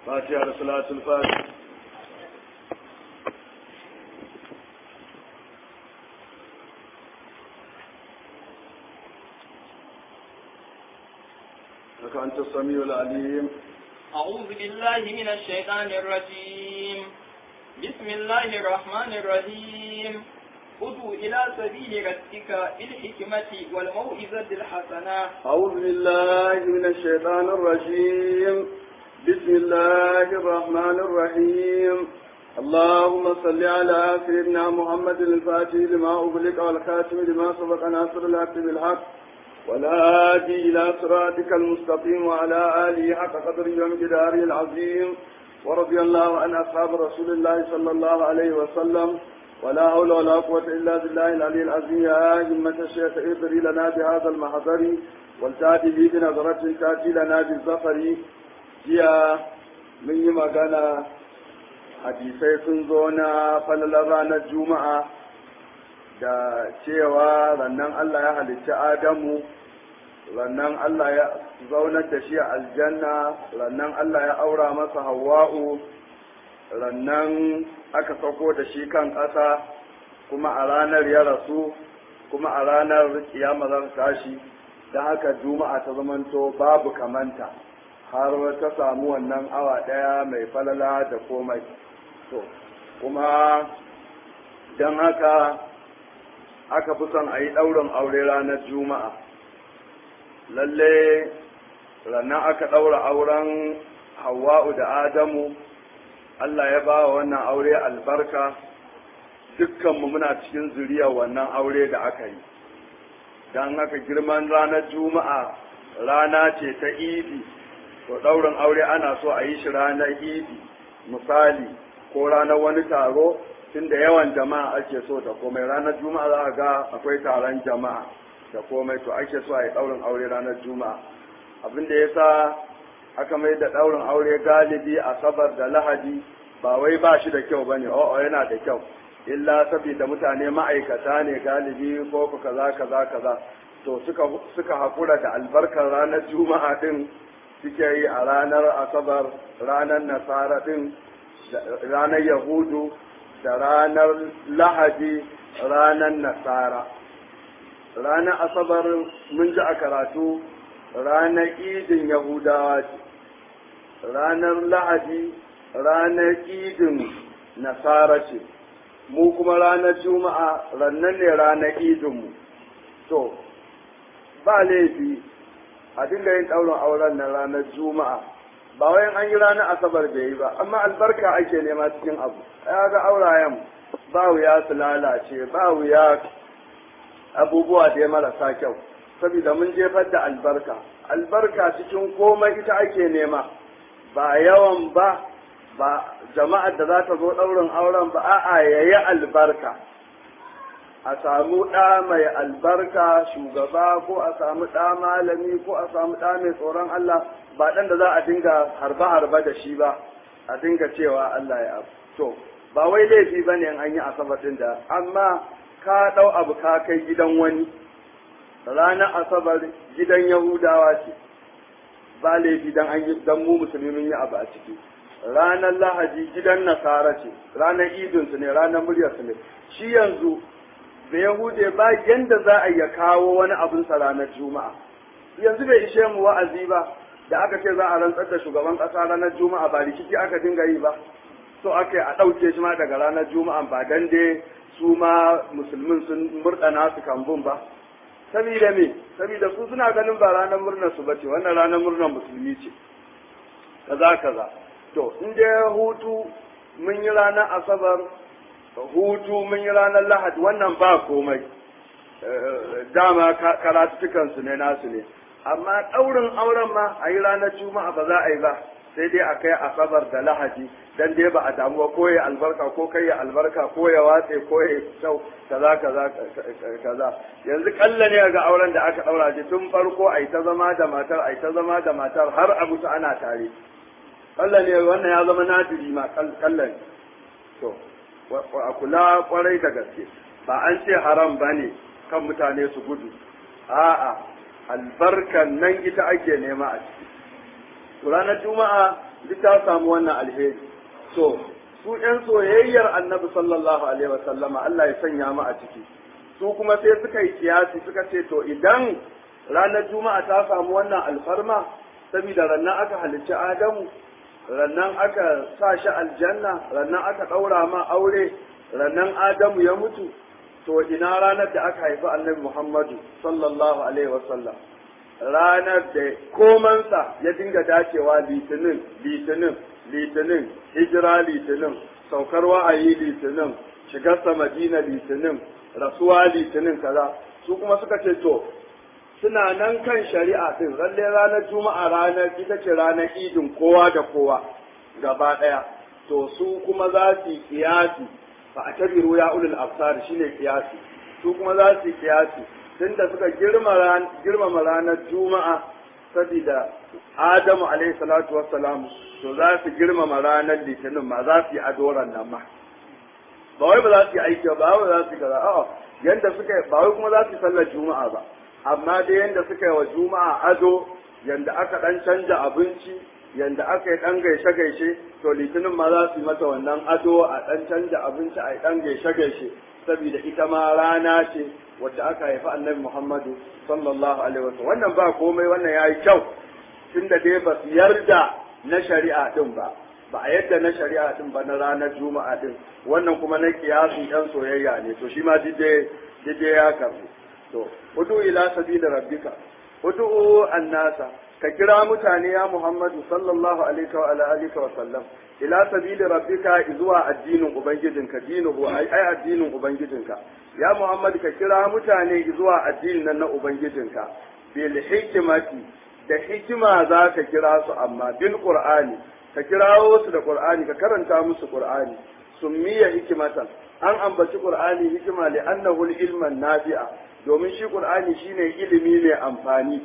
فاتحة صلاة الفاتحة لك أنت السميع العليم أعوذ بالله من الشيطان الرجيم بسم الله الرحمن الرحيم ادعو إلى سبيل ربك بالحكمة والموعظة الحسنة أعوذ بالله من الشيطان الرجيم بسم الله الرحمن الرحيم اللهم صل على سيدنا محمد الفاتح لما أغلق والخاتم لما سبق ناصر الحق بالحق والهادي إلى صراطك المستقيم وعلى آله حق قدره ومقداره العظيم ورضي الله عن أصحاب رسول الله صلى الله عليه وسلم ولا حول ولا قوة إلا بالله العلي العظيم يا همة الشيخ اضري لنا بهذا المحضر والتاتي به بنظرة تاتي لنا بالظفر jiya mun yi magana hadisai sun zo na falalar ranar juma'a da cewa rannan Allah ya halicci Adamu rannan Allah ya zaunar da shi a aljanna rannan Allah ya aura masa Hawwa'u rannan aka sauko da shi kan ƙasa kuma a ranar ya rasu kuma a ranar kiyama za tashi da haka juma'a ta zamanto babu kamanta har ta samu wannan awa ɗaya mai falala da komai to kuma don haka aka fi son a yi ɗaurin aure ranar juma'a lalle rannan aka ɗaura auren hawa'u da adamu allah ya ba wa wannan aure albarka dukkanmu muna cikin zuriyar wannan aure da aka yi don haka girman ranar juma'a rana ce ta idi to ɗaurin aure ana so a yi shi ranar idi misali ko ranar wani taro tunda yawan jama'a ake so da komai ranar juma'a za a ga akwai taron jama'a da komai to ake so a yi ɗaurin aure ranar juma'a abin da ya sa aka mai da ɗaurin aure galibi asabar da lahadi ba wai ba shi da kyau ba ne o'o yana da kyau illa saboda mutane ma'aikata ne galibi ko kaza kaza kaza to suka suka haƙura da albarkar ranar juma'a din suke yi a ranar asabar ranar nasara din ranar yahudu da ranar lahadi ranar nasara ranar asabar mun ji a karatu ranar idin yahudawa ce ranar lahadi ranar idin nasara ce mu kuma ranar juma'a rannan ne ranar idinmu to ba laifi a dinga yin ɗaurin auren na ranar juma'a ba wayan an yi ranar asabar bai yi ba amma albarka ake nema cikin abu ya ga aurayen ba wuya su lalace ba wuya abubuwa da ya marasa kyau saboda mun jefar da albarka albarka cikin komai ita ake nema ba yawan ba ba jama'ar da za ta zo ɗaurin auren ba a'a yayi albarka a samu ɗa mai albarka shugaba ko a samu ɗa malami ko a samu ɗa mai tsoron Allah ba ɗan da za a dinga harba-harba da shi ba a dinga cewa Allah ya abu to ba wai laifi ba ne an yi asabar ɗin da amma ka ɗau abu ka kai gidan wani ranar asabar gidan yahudawa ce ba laifi dan an yi dan mu musulmi mun yi abu a ciki ranar lahadi gidan nasara ce ranar idinsu ne ranar muryarsu ne shi yanzu da Yahude ba yanda za a ya kawo wani abin sa ranar Juma'a. Yanzu bai ishe mu wa'azi ba da aka ce za a rantsar da shugaban ƙasa ranar Juma'a ba rikici aka dinga yi ba. So aka a ɗauke shi ma daga ranar Juma'a ba dan dai su ma musulmin sun murɗana su kambun ba. Sabida me? Sabida su suna ganin ba ranar murnar su bace wannan ranar murnar musulmi ce. Kaza kaza. To in dai hutu mun yi ranar Asabar hutu mun yi ranar lahadi wannan ba komai dama karatukansu ne nasu ne amma ɗaurin auren ma a yi ranar juma'a ba za a yi ba sai dai a kai asabar da lahadi dan dai ba a damu ba ko ya albarka ko kai ya albarka ko ya watse ko ya kyau kaza kaza kaza yanzu kalla ne ga auren da aka daura shi tun farko ai ta zama da matar ai ta zama da matar har a mutu ana tare kalla ne wannan ya zama nadiri ma kalla ne to a kula kwarai da gaske ba an ce haram ba ne kan mutane su gudu a'a albarkan nan ita ake nema a ciki ranar juma'a duk ta samu wannan alheri to su ƴan soyayyar annabi sallallahu alaihi wa sallama Allah ya sanya mu a ciki su kuma sai suka yi kiyasi suka ce to idan ranar juma'a ta samu wannan alfarma saboda rannan aka halicci adamu rannan aka sa shi aljanna rannan aka ɗaura ma aure rannan adamu ya mutu to ina ranar da aka haifi annabi muhammadu sallallahu alaihi wasallam ranar da komansa ya dinga dacewa litinin litinin litinin hijira litinin saukar wa'ayi litinin shigarsa madina litinin rasuwa litinin kaza su kuma suka ce to suna nan kan shari'a din lalle ranar juma'a ranar ita ce ranar idin kowa da kowa gaba daya to su kuma za su yi kiyasi fa a tabiru ya ulul absar shine kiyasi su kuma za su yi kiyasi tunda suka girmama ranar juma'a saboda adamu alaihi salatu wassalam to za su girmama ranar litinin ma za su yi adoran nan ma ba wai ba za su yi aiki ba ba za su yi kaza a'a yanda suka ba wai kuma za su yi sallar juma'a ba amma dai yanda suka yi wa juma'a ado yanda aka dan canja abinci yanda aka yi dan gaishe gaishe to litinin ma za su yi mata wannan ado a dan canja abinci a yi dan gaishe gaishe saboda ita ma rana ce wacce aka haifi annabi Muhammadu sallallahu alaihi wasallam wannan ba komai wannan yayi kyau tunda dai ba su yarda na shari'a din ba ba a yadda na shari'a din ba na ranar juma'a din wannan kuma na kiyasi dan soyayya ne to shi ma dide dide ya karbu to udu ila sabila rabbika udu annasa ka kira mutane ya Muhammadu sallallahu alaihi wa ala alihi wa sallam ila sabili rabbika zuwa addinin ubangijinka dinuhu ai ai addinin ubangijinka ya Muhammadu ka kira mutane zuwa addinin nan na ubangijinka bil hikmati da hikima za ka kira su amma bil qur'ani ka kirawo su da qur'ani ka karanta musu qur'ani summiya hikimatan an ambaci qur'ani hikima li annahu ilman nafi'a domin shi qur'ani shine ilimi mai amfani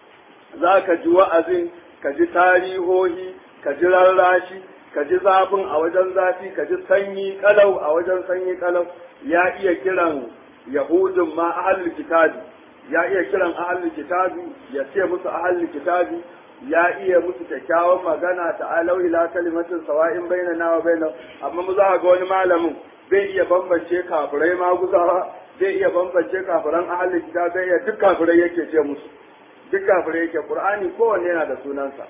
za ka ji wa'azin ka ji tarihohi ka ji rarrashi ka ji zafin a wajen zafi ka ji sanyi kalau a wajen sanyi kalau ya iya kiran yahudun ma ahlul kitabi ya iya kiran ahlul kitabi ya ce musu ahlul kitabi ya iya musu kyakkyawan magana ta'alau ila kalimatin sawa'in bainana wa bainahum amma mu za ga wani malamin bai iya bambance kafirai ma guzawa zai iya bambance kafiran ahlul kitabi zai iya duk kafirai yake ce musu duk kafirai yake qur'ani kowanne yana da sunansa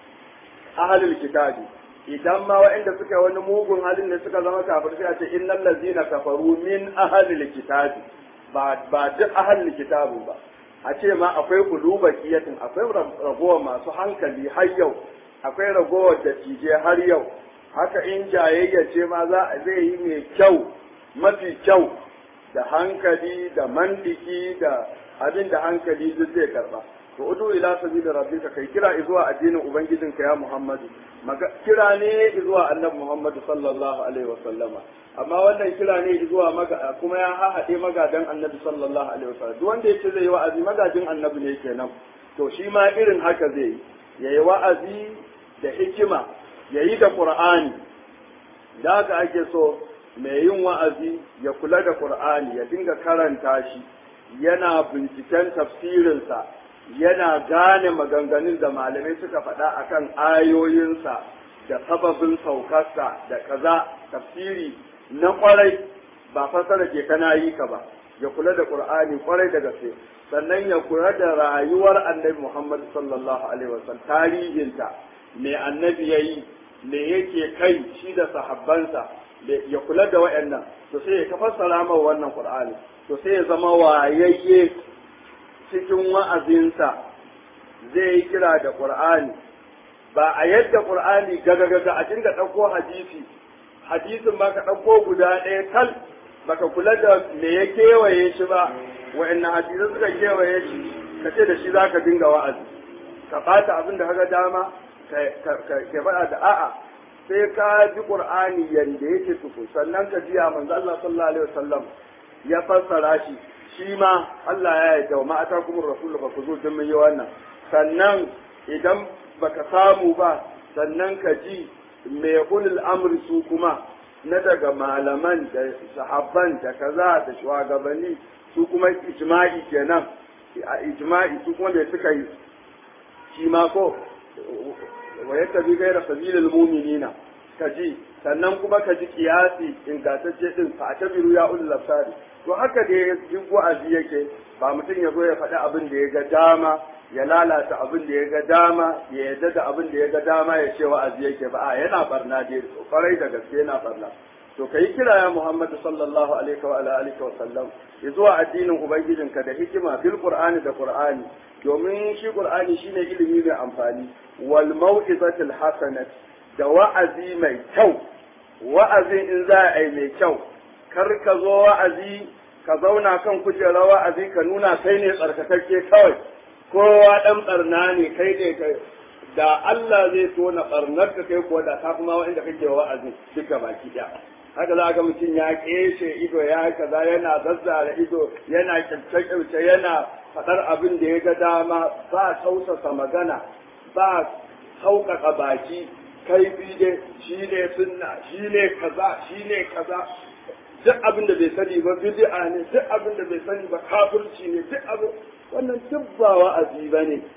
ahlul kitabi idan ma waɗanda suka wani mugun halin da suka zama kafir sai a ce innal ladzina kafaru min ahlil kitabi ba ba duk ahlul kitabu ba a ce ma akwai kuluba kiyatin akwai ragowar masu hankali har yau akwai ragowar da tije har yau haka in jayayya ce ma za a zai yi mai kyau mafi kyau da hankali da mandiki da abin da hankali duk zai karba to udu ila sabila rabbika kai kira zuwa addinin ubangijinka ya muhammadu kira ne zuwa annabi muhammadu sallallahu alaihi wasallama amma wannan kira ne zuwa maga kuma ya haɗe magadan annabi sallallahu alaihi wasallam duk wanda yace zai yi wa'azi magajin annabi ne kenan to shi ma irin haka zai yi yayi wa'azi da hikima yayi da qur'ani da haka ake so mai yin wa'azi ya kula da qur'ani ya dinga karanta shi yana binciken tafsirinsa yana gane maganganun da malamai suka faɗa akan ayoyinsa da sababin saukarsa da kaza tafsiri na kwarai ba fasara ke kana yi ka ba ya kula da qur'ani kwarai da gaske sannan ya kula da rayuwar annabi muhammad sallallahu alaihi wasallam tarihinta me annabi yayi me yake kai shi da sahabbansa ya kula da wayannan to sai ya fassara ma wannan qur'ani to sai ya zama wayayye cikin wa'azinsa zai yi kira da ƙur'ani ba a yadda ƙur'ani gaga-gaga a dinga ɗauko hadisi hadisin ba ka ɗauko guda ɗaya tal baka kula da me ya kewaye shi ba wa'annan hadisai suka kewaye shi ka ce da shi za ka dinga wa'azi ka ɓata abin da kaga dama ka faɗa da a'a sai ka ji ƙur'ani yanda yake tuku sannan ka jiya manzo Allah sallallahu alaihi wasallam ya fassara shi shi ma Allah ya yarda ma ata kuma rasul fa ku zo din mun yi wannan sannan idan baka samu ba sannan ka ji me ulul amri su kuma na daga malaman da sahabban da kaza da shugabanni su kuma ijma'i kenan a ijma'i su kuma da suka yi shi ma ko wa yattabi ghayra sabilil mu'minina kaji sannan kuma ka ji kiyasi ingantacce din fa atabiru ya ulul absari to haka dai duk wa'azi yake ba mutum ya zo ya faɗi abin da ya ga dama ya lalata abin da ya ga dama ya yadda da abin da ya ga dama ya ce wa'azi yake ba a yana barna dai kwarai da gaske yana barna to ka yi kira ya Muhammad sallallahu alaihi wa alihi wa sallam ya zuwa addinin ubangijinka da hikima bil qur'ani da qur'ani domin shi qur'ani shine ilimi mai amfani wal mau'izatil hasanat da wa'azi mai kyau wa'azin in za a yi mai kyau kar ka zo wa'azi ka zauna kan kujerar wa'azi ka nuna kai ne tsarkakakke kawai kowa dan barna ne kai ne kai da Allah zai tona barnar ka kai ko da ka kuma wanda kake wa'azi duka baki daya haka za ga mutum ya keshe ido ya kaza yana zazzara ido yana kyauce yana faɗar abin da ya ga dama ba tausasa magana ba sauƙaƙa baki kaifi dai shi ne sunna shi ne kaza shi ne kaza duk abin da bai sani ba bid'a ne duk abin da bai sani ba kafirci ne duk abin wannan duk ba wa'azi ba ne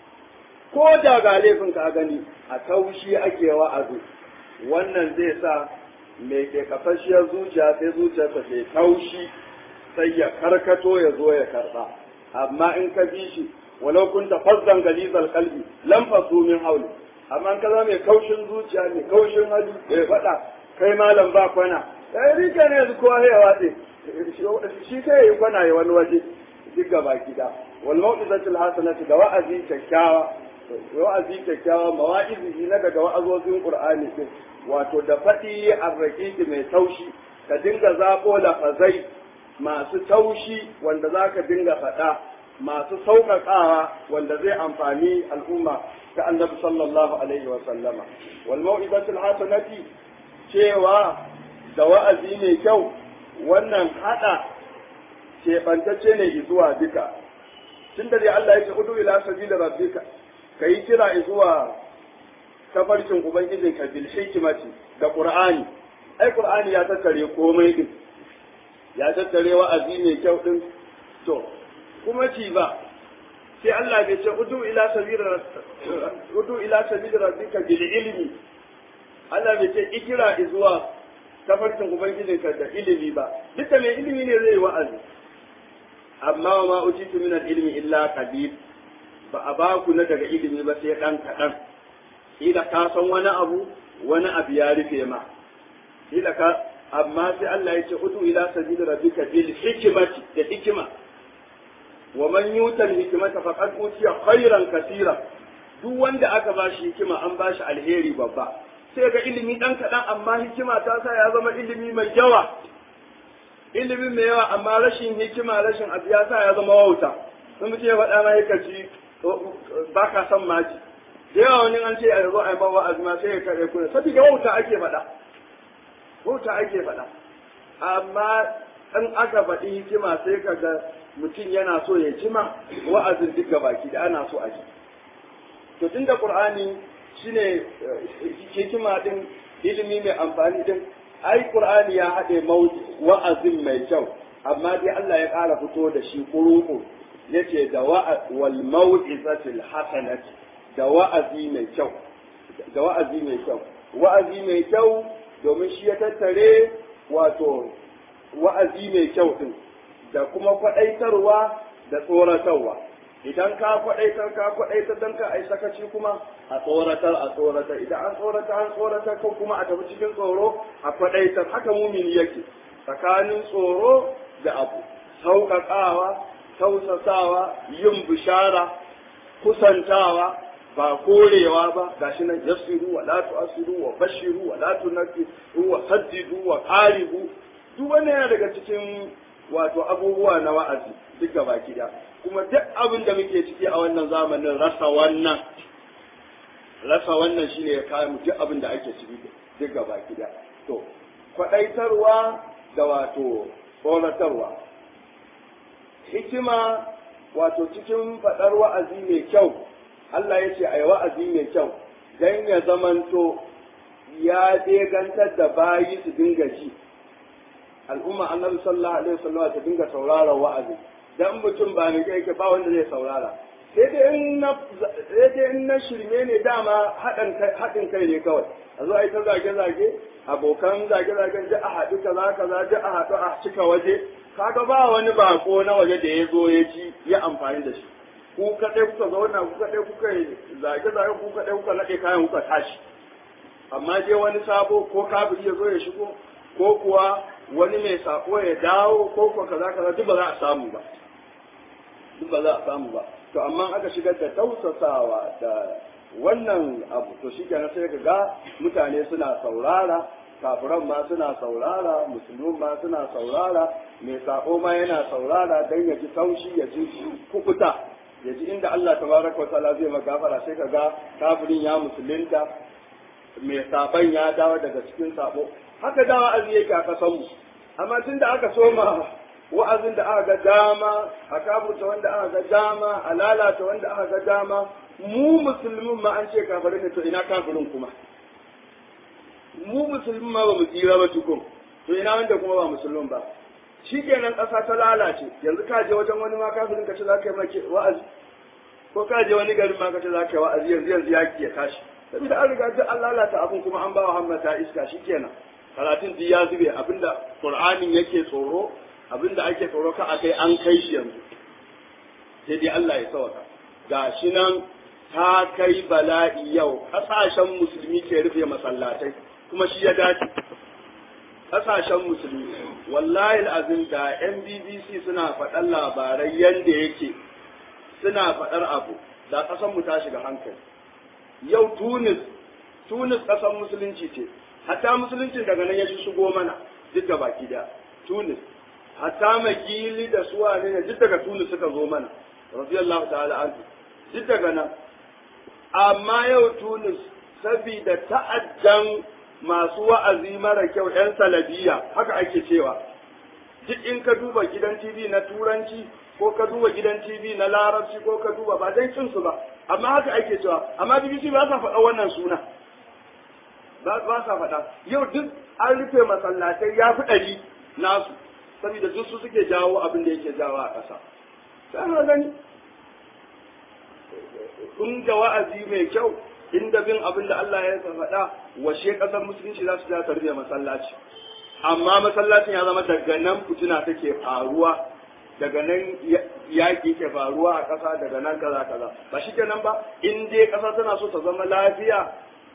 ko da ga laifin ka gani a taushi ake wa'azi wannan zai sa mai ke kafashiyar zuciya sai zuciyarsa ke taushi sai ya karkato ya zo ya karba amma in ka bi shi walau kunta fazzan galizal kalbi lam fasu min hauli amma in ka zama mai kaushin zuciya mai kaushin hali bai faɗa kai malam ba kwana sai rike ne yanzu kowa ya watse shi kai yi kwana ya wani waje duk gaba gida wal mau'izatul hasanatu da wa'azi kyakkyawa wa'azi kyakkyawa mawa'izi na daga wa'azozin qur'ani din wato da faɗi arraƙiƙi mai taushi ka dinga zaɓo lafazai masu taushi wanda za ka dinga faɗa masu sauƙaƙawa wanda zai amfani al'umma ta annabi sallallahu alaihi wa sallama wal mau'izatul hasanati cewa da wa'azi mai kyau wannan hada keɓantacce ne zuwa duka tun da dai Allah ya ce udu ila sabila rabbika kai kira zuwa tafarkin ubangijinka bil hikmati da qur'ani ai qur'ani ya tattare komai din ya tattare wa'azi mai kyau din to kuma ci ba sai Allah bai ce udu ila sabila udu ila sabila rabbika bil ilmi Allah bai ce ikira zuwa tafarkin ubangijinka da ilimi ba duka mai ilimi ne zai wa'azi amma wa ma utitu min al-ilmi illa qalil ba a ba ku na daga ilimi ba sai dan kadan ila ka san wani abu wani abu ya rufe ma ila ka amma sai Allah ya ce udu ila sabili rabbika bil hikmati da hikima wa man yuta al hikmata faqad utiya khairan kaseera duk wanda aka ba shi hikima an ba shi alheri babba sai ga ilimi dan kadan amma hikima ta sa ya zama ilimi mai yawa ilimi mai yawa amma rashin hikima rashin abu ya sa ya zama wauta sun mutum ya faɗa ma ya ci ba ka san maji da yawa wani an ce a zo a yi bawa azuma sai ya kare kuna saboda wauta ake faɗa wauta ake faɗa amma in aka faɗi hikima sai ka ga mutum yana so ya jima wa'azin duka baki da ana so a ji to tun da qur'ani shine hikima din ilimi mai amfani din ai qur'ani ya haɗe wa'azin mai kyau amma dai Allah ya ƙara fito da shi kuruku yace da wal mau'izatil hasanati da wa'azi mai kyau da wa'azi mai kyau wa'azi mai kyau domin shi ya tattare wato wa'azi mai kyau din da kuma kwaɗaitarwa da tsoratarwa idan ka kwaɗaitar ka kwaɗaitar don ka ai sakaci kuma a tsoratar a tsoratar idan an tsoratar an tsoratar kan kuma a tafi cikin tsoro a kwaɗaitar haka mumini yake tsakanin tsoro da abu sauƙaƙawa tausasawa yin bishara kusantawa ba korewa ba gashi nan yasiru wa la tu'asiru wa bashiru wa la tunfiru wa saddidu wa qaribu duk wannan yana daga cikin wato abubuwa na wa'azi duk gaba da kuma duk abin da muke ciki a wannan zamanin rasa wannan rasa wannan shine ya kawo duk abin da ake ciki duk gaba da to kwadaitarwa da wato tsoratarwa hikima wato cikin faɗar wa'azi mai kyau Allah ya ce a yi wa'azi mai kyau don ya zamanto ya degantar da bayi su dinga ji al'umma annabi sallallahu alaihi wasallam ta dinga saurara wa'azi dan mutum ba ne kai ba wanda zai saurara sai dai in na sai dai in na shirme ne dama haɗin kai haɗin kai ne kawai a zo a yi ta zage-zage abokan zage-zagen ji a haɗu kaza kaza ji a haɗu a cika waje kaga ba wani bako na waje da ya zo ya ci ya amfani da shi ku kaɗai kuka zauna ku kaɗai kuka yi zage-zage ku kaɗai kuka naɗe kayan kuka tashi amma je wani sabo ko kafiri ya zo ya shigo ko kuwa wani mai sako ya dawo ko kuwa kaza kaza duk ba za a samu ba duk ba za a samu ba to amma aka shigar da tausasawa da wannan abu to shi kenan sai ka ga mutane suna saurara kafiran ma suna saurara musulmin ma suna saurara mai sako ma yana saurara dan ya ji taushi ya ji kukuta ya ji inda Allah tabaraka wa ta'ala zai magafara sai ka ga kafirin ya musulunta mai saban ya dawo daga cikin sabo haka da wa'azi yake a kasan mu amma tun da aka soma wa'azin da aka ga dama a kaburta wanda aka ga dama a lalata wanda aka ga dama mu musulmin ma an ce kafirin ne to ina kafirin kuma mu musulmin ma ba mu tsira ba tukun to ina wanda kuma ba musulmin ba shi kenan ƙasa ta lalace yanzu ka je wajen wani ma kafirin ka ce za ka yi maki wa'azi ko ka je wani garin ma ka ce za ka yi wa'azi yanzu yanzu yaki ya tashi saboda an riga duk an lalata abin kuma an ba wa hammata iska shi kenan karatun duk ya zube abinda qur'anin yake tsoro abinda ake tsoro ka akai an kai shi yanzu sai dai Allah ya sauka ga shi nan ta kai bala'i yau kasashen musulmi ke rufe masallatai kuma shi ya dace kasashen musulmi wallahi azim da NBBC suna faɗan labarai yanda yake suna faɗar abu da ƙasar mu ta shiga hankali yau Tunis Tunis ƙasar musulunci ce hatta musuluncin daga nan ya shigo mana duk da baki da Tunis hatta magili da suwa ne duk daga Tunis suka zo mana radiyallahu ta'ala anhu duk daga nan amma yau Tunis saboda ta'addan masu wa'azi mara kyau ‘yan salabiya haka ake cewa duk in ka duba gidan TV na turanci ko ka duba gidan TV na larabci ko ka duba ba dai cinsu ba amma haka ake cewa amma BBC ba sa faɗa wannan suna ba ba sa faɗa yau duk an rufe masallatai ya fi ɗari nasu saboda duk su suke jawo abin da yake jawo a ƙasa sai na gani in ga wa'azi mai kyau inda bin abin da Allah ya faɗa washe ƙasar musulunci za su ja ta rufe masallaci amma masallacin ya zama daga nan fitina take faruwa daga nan yaƙi ke faruwa a ƙasa daga nan kaza kaza ba shi kenan ba in dai ƙasa tana so ta zama lafiya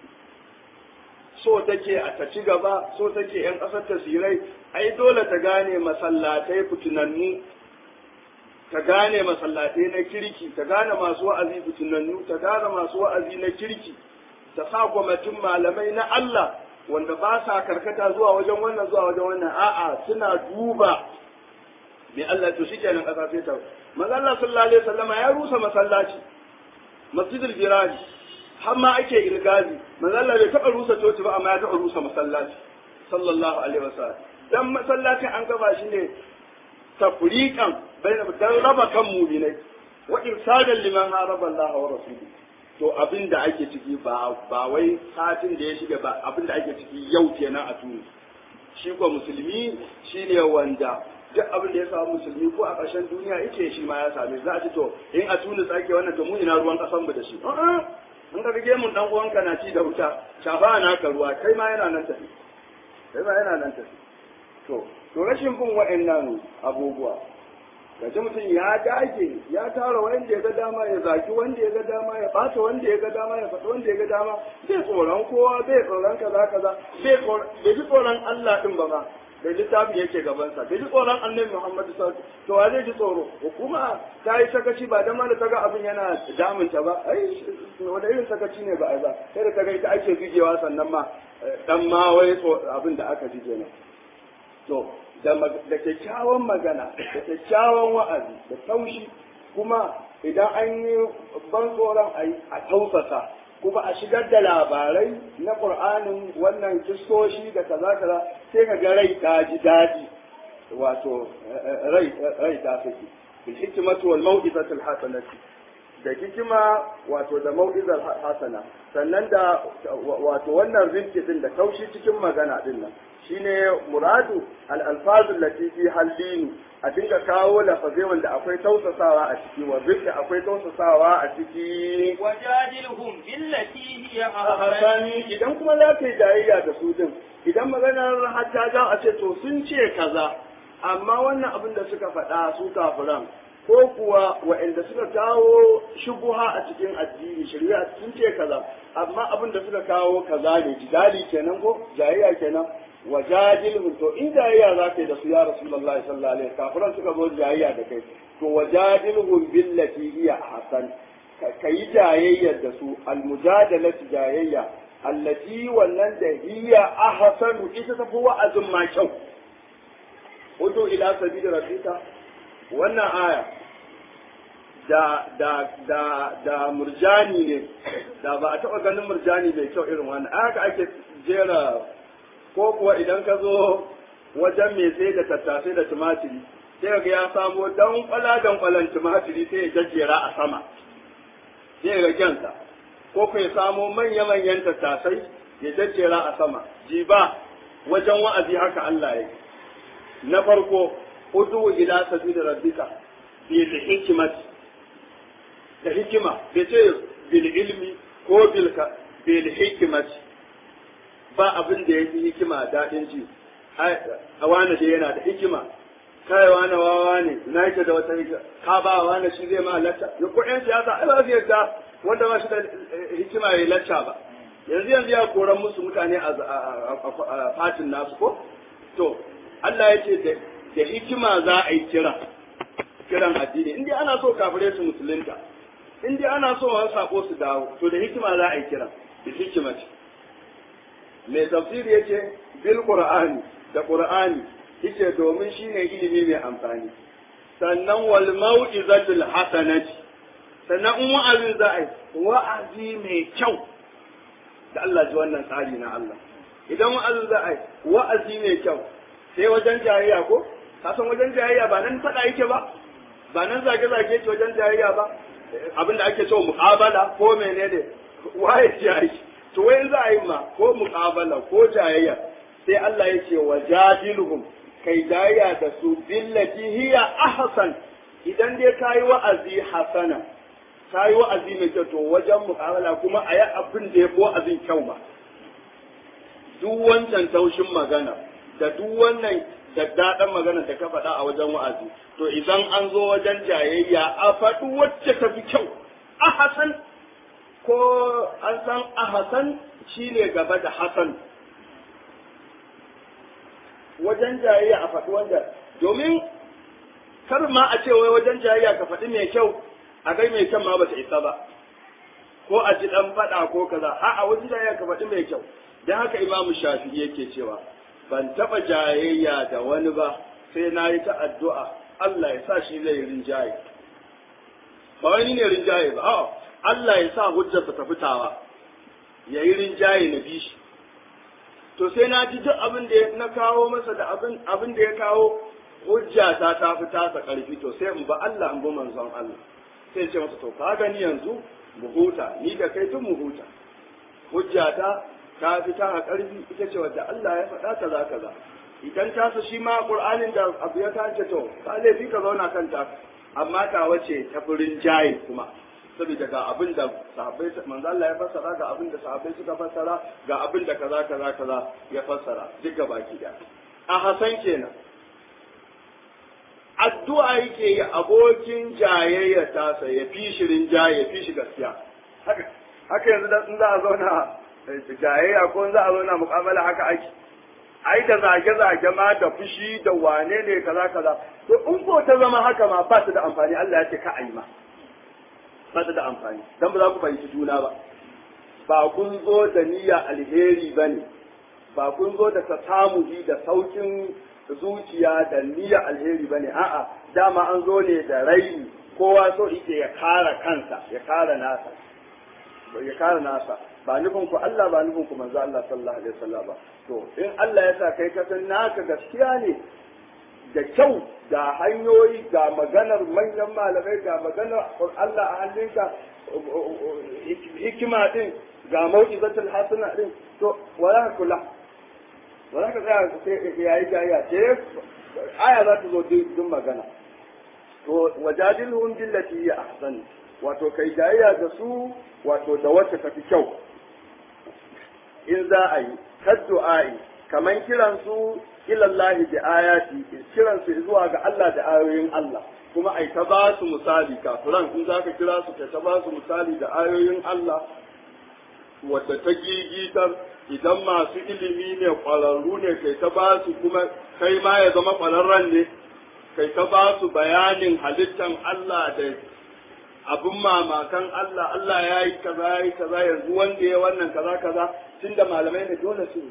so take a ta ci gaba so take yan ƙasar ta sirai ai dole ta gane masallatai fitinannu ta gane masallatai na kirki ta gane masu wa'azi fitinannu ta gane masu wa'azi na kirki ta sa kwamitin malamai na Allah wanda ba sa karkata zuwa wajen wannan zuwa wajen wannan a'a suna duba me Allah to shi kenan ƙasa sai ta manzo Allah sallallahu alaihi wasallama ya rusa masallaci masjidul birani har ma ake ilgazi manzo Allah bai taɓa rusa coci ba amma ya taɓa rusa masallaci sallallahu alaihi wasallam dan masallacin an gaba shi ne tafriqan bayna dan raba kan mu'minai wa irsadan liman haraba Allah wa rasuluhu to abin da ake ciki ba ba wai satin da ya shiga ba abin da ake ciki yau kenan a tuni shi ko musulmi shine wanda duk abin da ya samu musulmi ko a ƙarshen duniya yake shi ma ya same za a ci to in a tunis ake wannan to mu ina ruwan ƙasan mu da shi in ka rige mun dan uwanka na ci da wuta shafa na ka ruwa kai ma yana nan tafi kai ma yana nan tafi to to rashin bin wa'annan abubuwa gaji mutum ya dage ya tara wanda ya ga dama ya zaki wanda ya ga dama ya bata wanda ya ga dama ya faɗi wanda ya ga dama bai tsoron kowa bai tsoron kaza kaza bai ji tsoron Allah din ba ma da littafi yake gabansa bai ji tsoron annabi Muhammadu sallallahu alaihi to wa zai ji tsoro hukuma ta yi sakaci ba dan ma da ta ga abin yana damunta ba ai wanda irin sakaci ne ba ai ba sai da ta ga ita ake bigewa sannan ma dan ma wai abin da aka ji kenan to da kyakkyawan magana da kyakkyawan wa'azi da taushi kuma idan an yi ban tsoron a tausasa kuma a shigar da labarai na ƙur'anin wannan kistoshi da kaza kaza sai ka ga rai ta ji daɗi wato rai rai ta saki bil hikmatu wal mau'izati al hasanati da hikima wato da mau'izar hasana sannan da wato wannan rinki din da taushi cikin magana din nan shine muradu al-alfazul lati fi hallinu a dinga kawo lafazai wanda akwai tausasawa a ciki wa rinki akwai tausasawa a ciki wajadilhum billati hiya ahsan idan kuma za ka yi jayayya da su din idan maganar hatta za a ce to sun ce kaza amma wannan abin da suka faɗa su kafiran ko kuwa waɗanda suka kawo shubuha a cikin addini shari'a sun ce kaza amma abin da suka kawo kaza ne jidali kenan ko jayayya kenan wa jadilhum to in jayayya za ka yi da su ya rasulullahi sallallahu alaihi wasallam kafiran suka zo jayayya da kai to wa jadilhum billati hiya ahsan ka yi jayayyar da su almujadalatu jayayya allati wannan da hiya ahsanu ita tafi wa'azin ma kyau Hudu ila sabili rabbika wannan aya da da da da murjani ne da ba a taɓa ganin murjani mai kyau irin wannan haka ake jera ko kuwa idan ka zo wajen mai sai da tattasai da tumatiri sai ga ya samo dan kwala dan kwalan tumatiri sai ya jajjera a sama sai ga kyansa ko ku ya samo manya manyan tattasai ya jajjera a sama jiba wajen wa'azi haka Allah ya na farko udu ila sabili rabbika bil hikmati da hikima bai ce bil ilmi ko bil bil hikmati ba abin da yafi hikima daɗin ji a wani da yana da hikima kai wani wawa ne na yake da wata hikima ka ba wani shi zai ma lacca ya ko yan siyasa ai ba zai yarda wanda ba shi da hikima ya lacca ba yanzu yanzu ya koran musu mutane a fatin nasu ko to Allah ya ce da hikima za a yi kira kiran addini in dai ana so kafirai su musulunta in dai ana so wani sako su dawo to da hikima za a yi kira da hikima ce mai tafsiri ya ce bil qur'ani da qur'ani yace domin shine ilimi mai amfani sannan wal mau'izatul hasanati sannan in wa'azi za a yi wa'azi mai kyau da Allah ji wannan tsari na Allah idan wa'azi za a yi wa'azi mai kyau sai wajen jayayya ko ka san wajen jayayya ba nan fada yake ba ba nan zage zage yake wajen jayayya ba abinda ake cewa muqabala ko menene waye jayi to wai za a yi ma ko muqabala ko jayayya sai Allah ya ce wajadiluhum kai jayayya da su billati hiya ahsan idan dai kayi wa'azi hasana kayi wa'azi mai kyau to wajen muqabala kuma a yi abin da ya fi wa'azin kyau ba duk wancan taushin magana da duk wannan daddaɗan magana da ka faɗa a wajen wa'azi to idan an zo wajen jayayya a faɗi wacce ta fi kyau a hasan ko an san a hasan shi ne gaba da hasan wajen jayayya a faɗi wanda domin kar ma a ce wai wajen jayayya ka faɗi mai kyau a gai mai kyan ma ba ta isa ba ko a ji ɗan faɗa ko kaza a'a wajen jayayya ka faɗi mai kyau don haka imamu shafi yake cewa ban taɓa jayayya da wani ba sai na yi ta addu'a Allah ya sa shi zai rinjaye. Ba wani ne rinjaye ba, a'a Allah ya sa hujjarsa ta fitawa, ya yi rinjaye na bi shi. To sai na ji duk abin da na kawo masa da abin da ya kawo hujjata ta fi tasa ƙarfi to sai in ba Allah in bi manzon Allah. Sai ce masa to ka gani yanzu mu huta, ni da kai tun mu huta. Hujjata ta fi ta ƙarfi ita ce wadda Allah ya faɗa kaza kaza idan ta su shi ma Qur'anin da abu ya tace to ka laifi ka zauna kanta amma ta wace ta furin jaye kuma saboda ga abin da sahabbai manzo Allah ya fassara ga abin da sahabbai suka fassara ga abin da kaza kaza kaza ya fassara duk baki da a Hasan kenan addu'a yake yi abokin jayayya tasa ya fi shirin jaye ya fi shi gaskiya haka haka yanzu da in za a zauna jayayya ko za a zo na mukabala haka ake ai da zage-zage ma da fushi da wane ne kaza kaza to in ko ta zama haka ma ba su da amfani Allah ya ce ka ayi ma ba su da amfani dan ba za ku fahimci juna ba ba kun zo da niyya alheri bane ba kun zo da tasamuhi da saukin zuciya da niyya alheri bane a'a dama an zo ne da raini kowa so yake ya kara kansa ya kara nasa ya kara nasa ba nufin ku Allah ba nufin ku manzo Allah sallallahu alaihi wasallam ba to in Allah ya sa kai ka san naka gaskiya ne da kyau ga hanyoyi ga maganar manyan malamai ga maganar Allah a hannunka hikima din ga mau'izatul hasana din to wala kula wala ka tsaya sai yayi jayya ce aya za ta zo din magana to wajadilhum billati hi ahsan wato kai jayya da su wato da wacce tafi kyau in za a yi kaddu'ai kaman kiran su ilallahi bi ayati kiran su zuwa ga Allah da ayoyin Allah kuma ai ta ba su misali kafiran in zaka kira su ka ta ba su misali da ayoyin Allah wadda ta gigitar idan masu ilimi ne ƙwararru ne kai ta ba su kuma kai ma ya zama ƙwararren ne kai ta ba su bayanin halittan Allah da abin mamakan Allah Allah ya yi kaza ya yi kaza yanzu wanda ya wannan kaza kaza tunda malamai ne dole su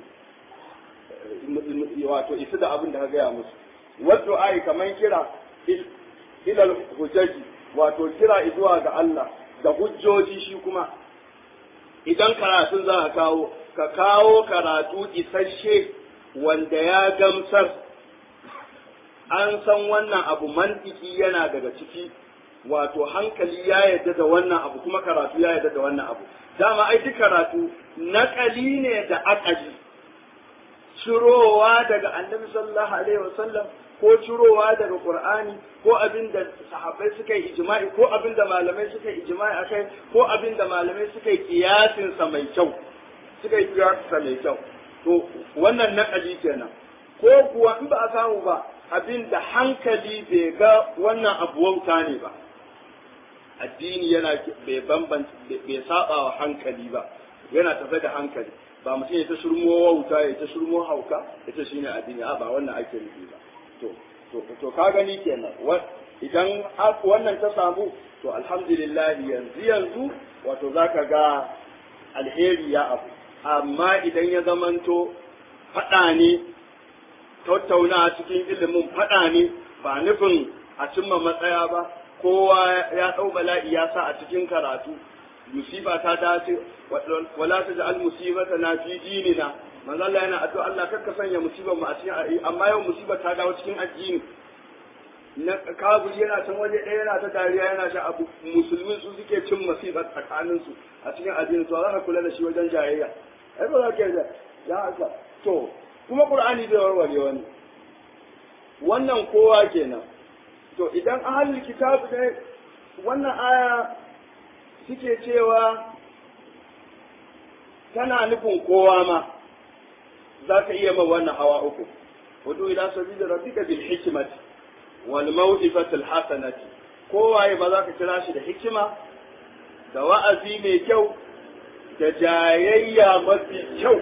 wato isu da abin da ka gaya musu wadda ai kaman kira ilal hujjaji wato kira zuwa ga Allah da hujjoji shi kuma idan karatun za ka kawo ka kawo karatu isasshe wanda ya gamsar an san wannan abu mantiki yana daga ciki wato hankali ya yarda da wannan abu kuma karatu ya yarda da wannan abu dama ai duk karatu naƙali ne da akali cirowa daga annabi sallallahu alaihi wasallam ko cirowa daga qur'ani ko abin da sahabbai suka yi ijma'i ko abin da malamai suka yi ijma'i akai ko abin da malamai suka yi kiyasin sa mai kyau suka yi kiyasin sa mai kyau to wannan naƙali kenan ko kuwa in ba a samu ba abin da hankali bai ga wannan abu wauta ne ba addini yana bai bambanta bai saba wa hankali ba yana tafe da hankali ba mutum ya ta shirmo wauta ya ta shirmo hauka ya ta shine addini a ba wannan ake nufi ba to to to ka gani kenan idan wannan ta samu to alhamdulillah yanzu yanzu wato zaka ga alheri ya abu amma idan ya zamanto faɗa ne tattauna cikin ilimin faɗa ne ba nufin a cimma matsaya ba kowa ya ɗau bala'i ya sa a cikin karatu musiba ta dace wala ta ja'al musibata na fi dinina manzo Allah yana addu'a Allah kakka sanya musibar mu a cikin amma yau musibar ta dawo cikin addini na kaburi yana can waje ɗaya yana ta dariya yana sha abu musulmi su suke cin musibar tsakanin su a cikin addini to za ka kula da shi wajen jayayya ai ba za ka yi ya haka to kuma qur'ani bai warware wani wannan kowa kenan to idan ahlul kitab ne wannan aya suke cewa tana nufin kowa ma za ka iya ma wannan hawa uku wudu ila sabili rabbika bil hikmati wal maw'izati al hasanati kowaye ba za ka kira shi da hikima da wa'azi mai kyau da jayayya mafi kyau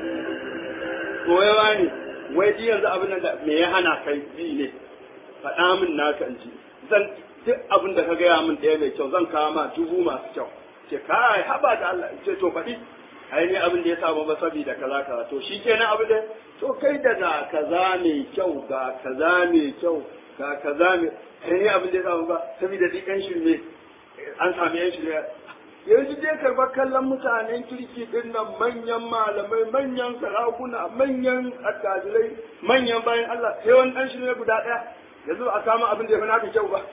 koyawa ne wai ji yanzu abin da me ya hana kai bi ne faɗa min naka in ji zan duk abin da ka gaya min ɗaya mai kyau zan kawo ma dubu masu kyau ce kai haba da Allah ce to faɗi ai ne abin da ya samu ba saboda kaza kaza to shi kenan abin da to kai da ga kaza mai kyau ga kaza mai kyau ga kaza mai ai ne abin da ya samu ba saboda duk yan shirme an sami yan shirme yanzu je karɓar kallon mutanen kirki din nan manyan malamai manyan sarakuna manyan attajirai manyan bayan Allah sai wani ɗan shirme guda ɗaya yanzu a kama abin da ya fi naka kyau ba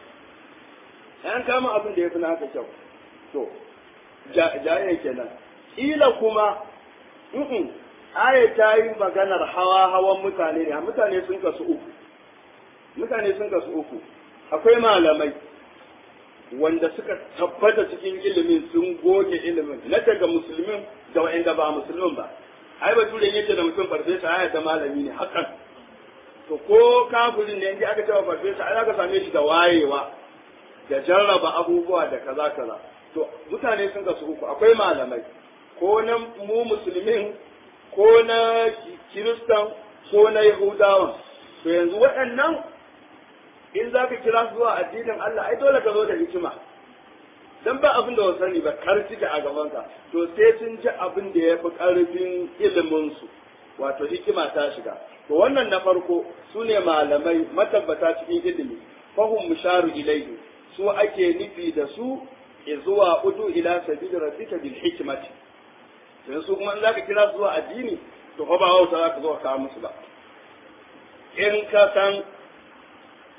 an kama abin da ya fi naka kyau to jaye kenan ila kuma mm aya ta yi maganar hawa hawan mutane ne mutane sun kasu uku mutane sun kasu uku akwai malamai wanda suka tabbata cikin ilimin sun goge ilimin na daga musulmin da wa'anda ba musulmin ba ai bature yake da mutum farfesa aya ta malami ne hakan to ko kafirin ne inda aka cewa farfesa ai aka same shi da wayewa da jarraba abubuwa da kaza kaza to mutane sun kasu uku akwai malamai ko na mu musulmin ko na kiristan ko na yahudawan to yanzu waɗannan in za ka kira su zuwa addinin Allah ai dole ka zo da hikima dan ba abin da sani ba kar cike a gabanka to sai sun ji abin da ya fi ƙarfin ilimin su wato hikima ta shiga to wannan na farko su ne malamai matabbata cikin ilimi fahum musharu ilaihi su ake nufi da su zuwa udu ila sabili rabbika bil hikmati dan su kuma in zaka kira su zuwa addini to fa ba wauta zaka zo ka kawo musu ba in ka san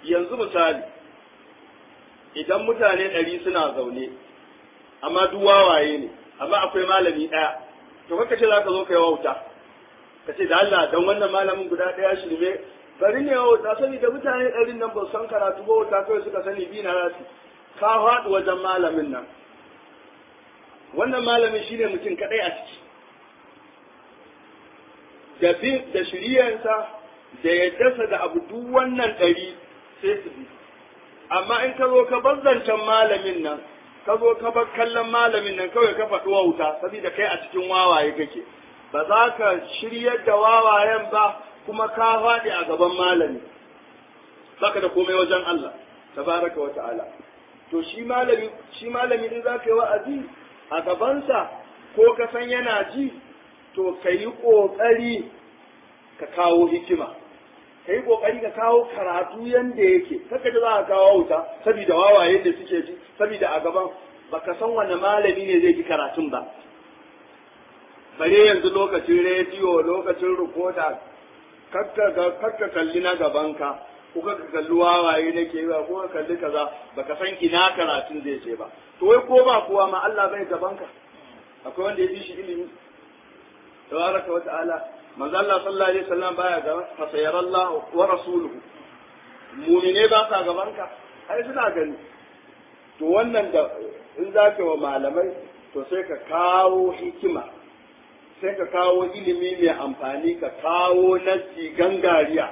yanzu misali idan mutane ɗari suna zaune amma duk wawaye ne amma akwai malami ɗaya to kaka ce za ka zo ka yi wauta ka ce da Allah don wannan malamin guda ɗaya shi ne bari ne wauta sani da mutane ɗarin nan ba su san karatu ba wauta kawai suka sani bi na rasu ka faɗi wajen malamin nan wannan malamin shine mutum kaɗai a ciki da bin da shiriyarsa da yaddarsa da abu duk wannan ɗari sai su bi amma in ka zo ka bar zancen malamin nan ka zo ka bar kallon malamin nan kawai ka faɗi wauta saboda kai a cikin wawaye kake ba za ka shiryar da wawayen ba kuma ka faɗi a gaban malami baka da komai wajen Allah tabaraka wa ta'ala to shi malami shi malami din zaka yi wa'azi a gabansa ko ka san yana ji to ka yi ƙoƙari ka kawo hikima ka yi ƙoƙari ka kawo karatu yanda yake kaka da za ka kawo wuta saboda wawaye da suke ji saboda a gaban baka san wani malami ne zai ji karatun ba bare yanzu lokacin rediyo lokacin rikoda kakka kalli na gabanka ko ka kalli wawaye na ke ba ko ka kalli kaza baka san ina karatun zai ce ba to wai ko ba kuwa ma Allah bai gabanka akwai wanda ya fi shi ilimi tabaraka wa ta'ala manzo Allah sallallahu alaihi wasallam baya ga fa sayarallah wa rasuluhu mu'mine ba sa gabanka ai suna gani to wannan da in zaka wa malamai to sai ka kawo hikima sai ka kawo ilimi mai amfani ka kawo nasi gangariya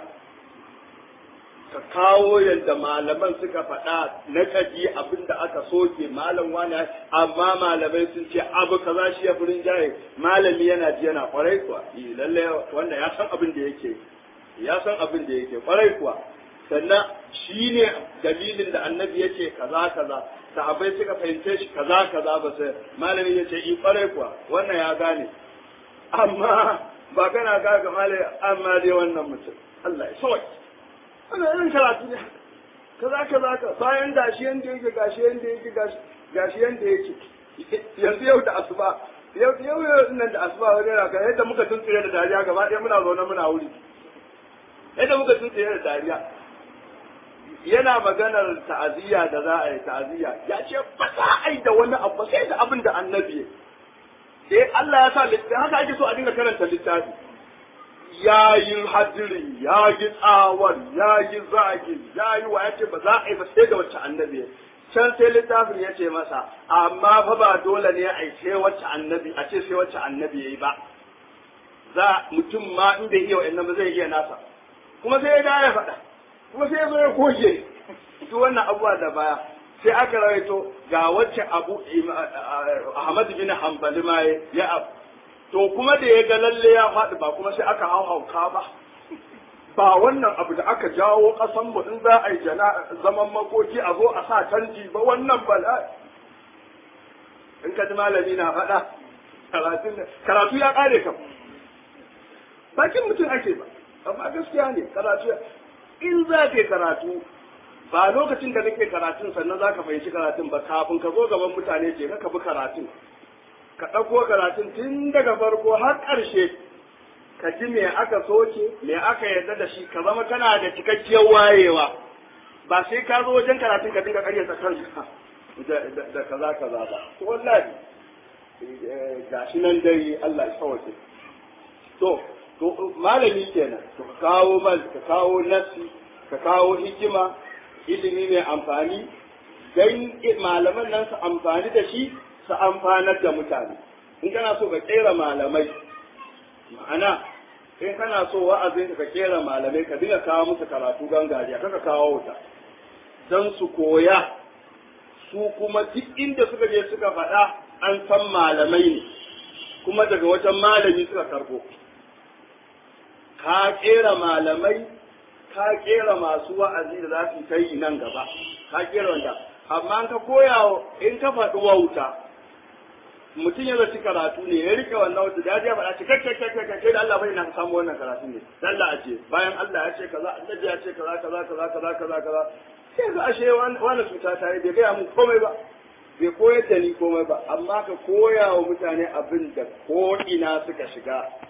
ka kawo yadda malaman suka faɗa na kaji abin da aka soke malam wani amma malamai sun ce abu kaza shi ya furin jaye malami yana ji yana kwarai kuwa lalle wanda ya san abin da yake ya san abin da yake kwarai kuwa sannan shi ne dalilin da annabi ya ce kaza kaza sahabbai suka fahimce shi kaza kaza ba sai malami ya ce i kwarai kuwa wannan ya gane amma ba kana ga ga malami amma dai wannan mutum Allah ya sauke ana yin karatu ne kaza kaza ka bayan gashi yanda yake gashi yanda yake gashi yanda yake yanzu yau da asuba yau yau yau nan da asuba wani raka yadda muka tuntsire da dariya gaba ɗaya muna zaune muna wuri yadda muka tuntsire da dariya yana maganar ta'aziyya da za a yi ta'aziyya ya ce ba za a yi da wani abu sai da abin da annabi ya Allah ya sa littafi haka ake so a dinga karanta littafi ya yi hadirin ya yi tsawar ya yi zagi ya yi wa ya ce ba za a yi ba sai da wacce annabi can sai littafin ya ce masa amma fa ba dole ne a yi sai wacce annabi a ce sai wacce annabi ya yi ba za mutum ma in bai iya wa'annan ba zai iya nasa kuma sai ya da ya faɗa kuma sai ya zo ya goge duk wannan abubuwa da baya sai aka rawaito ga wacce abu Ahmad bin Hanbali ma ya abu to kuma da ya ga lalle ya faɗi ba kuma sai aka hau hauka ba ba wannan abu da aka jawo ƙasan mu in za a yi zaman makoki a zo a sa canji ba wannan bala in ka ji malami na faɗa karatu ya ƙare kam bakin mutum ake ba amma gaskiya ne karatu in za ka karatu ba lokacin da kake karatun sannan za ka fahimci karatun ba kafin ka zo gaban mutane ce ka bi karatun ka ɗauko karatun tun daga farko har ƙarshe ka ji me aka soke me aka yarda da shi ka zama kana da cikakkiyar wayewa ba sai ka zo wajen karatun ka dinga ƙaryata kanka da kaza kaza ba to wallahi gashi nan dai Allah ya sauke to to malami kenan to ka kawo mal ka kawo nasi ka kawo hikima ilimi mai amfani dan malaman nan su amfani da shi su amfanar da mutane in kana so ka kera malamai ma'ana in kana so wa'azin ka kera malamai ka dinga kawo musu karatu gangariya kaka kawo wuta don su koya su kuma duk inda suka je suka faɗa an san malamai ne kuma daga wajen malami suka karbo ka kera malamai ka kera masu wa'azi da za su yi nan gaba ka kera wanda amma ka koya in ka faɗi wauta mutum ya zaci karatu ne ya rike wannan wata da ya faɗa ce kai kai kai kai da Allah bai na samu wannan karatu ne dan Allah aje bayan Allah ya ce kaza annabi ya ce kaza kaza kaza kaza kaza kaza sai ga ashe wani cuta ta yi bai gaya mun komai ba bai koyar da ni komai ba amma ka koya wa mutane abin da ko ina suka shiga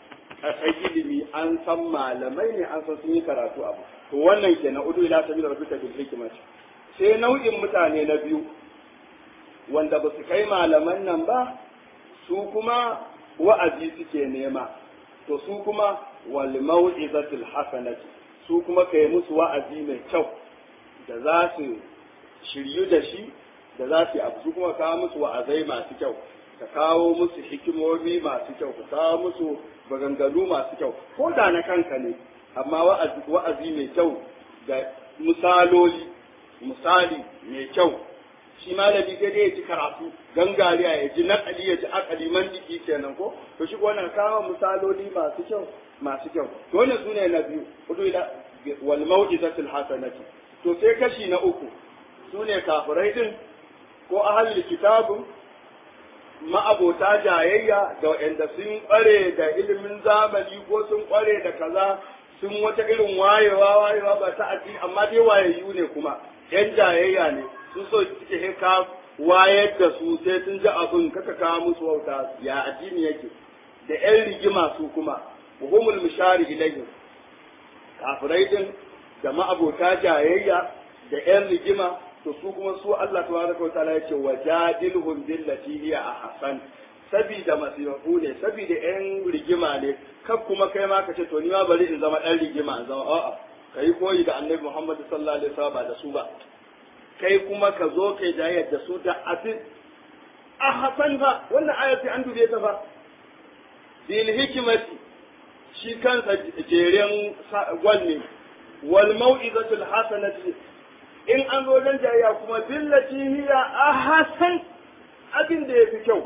kai ilimi an san malamai ne an san sun yi karatu abu to wannan kenan udu ila sabila rabbika bil hikmati sai nau'in mutane na biyu wanda ba su kai malaman nan ba su kuma wa'azi suke nema to su kuma wal mau'izatul hasanati su kuma kai musu wa'azi mai kyau da za su shiryu da shi da za su yi abu su kuma kawo musu wa'azai masu kyau ka kawo musu hikimomi masu kyau ka kawo musu maganganu masu kyau ko da na kanka ne amma wa'azi wa'azi mai kyau da misaloli misali mai kyau shi malami sai dai ya ci karatu gangariya ya ji nakali ya ji akali mandiki kenan ko to shi wannan kawo misaloli masu kyau masu kyau to wannan sune na biyu hudu ila wal mau'izatul hasanati to sai kashi na uku sune kafirai din ko ahlul kitabun ma'abota jayayya da waɗanda sun ƙware da ilimin zamani ko sun ƙware da kaza sun wata irin wayewa wayewa ba ta addini amma dai wayayyu ne kuma yan jayayya ne su so suke he ka wayar da su sai sun ji abin kaka kawo musu wauta ya addini yake da yan rigima su kuma buhumul mishari ilayhim kafirai din da ma'abota jayayya da yan rigima to su kuma su Allah tabaraka wa ta'ala yace wajadilhum billati hiya ahsan sabida masifu ne sabida yan rigima ne kan kuma kai ma ka ce to ni ma bari in zama dan rigima in zama a'a kai koyi da Annabi Muhammad sallallahu alaihi wasallam ba da su ba kai kuma ka zo kai jayyar da su da abin ahsan fa wannan ayati an dube ta fa bil hikmati shi kansa jeren gwal ne wal mau'izatul hasanati in an zo wajen jayayya kuma billati hiya ahsan abin da yafi kyau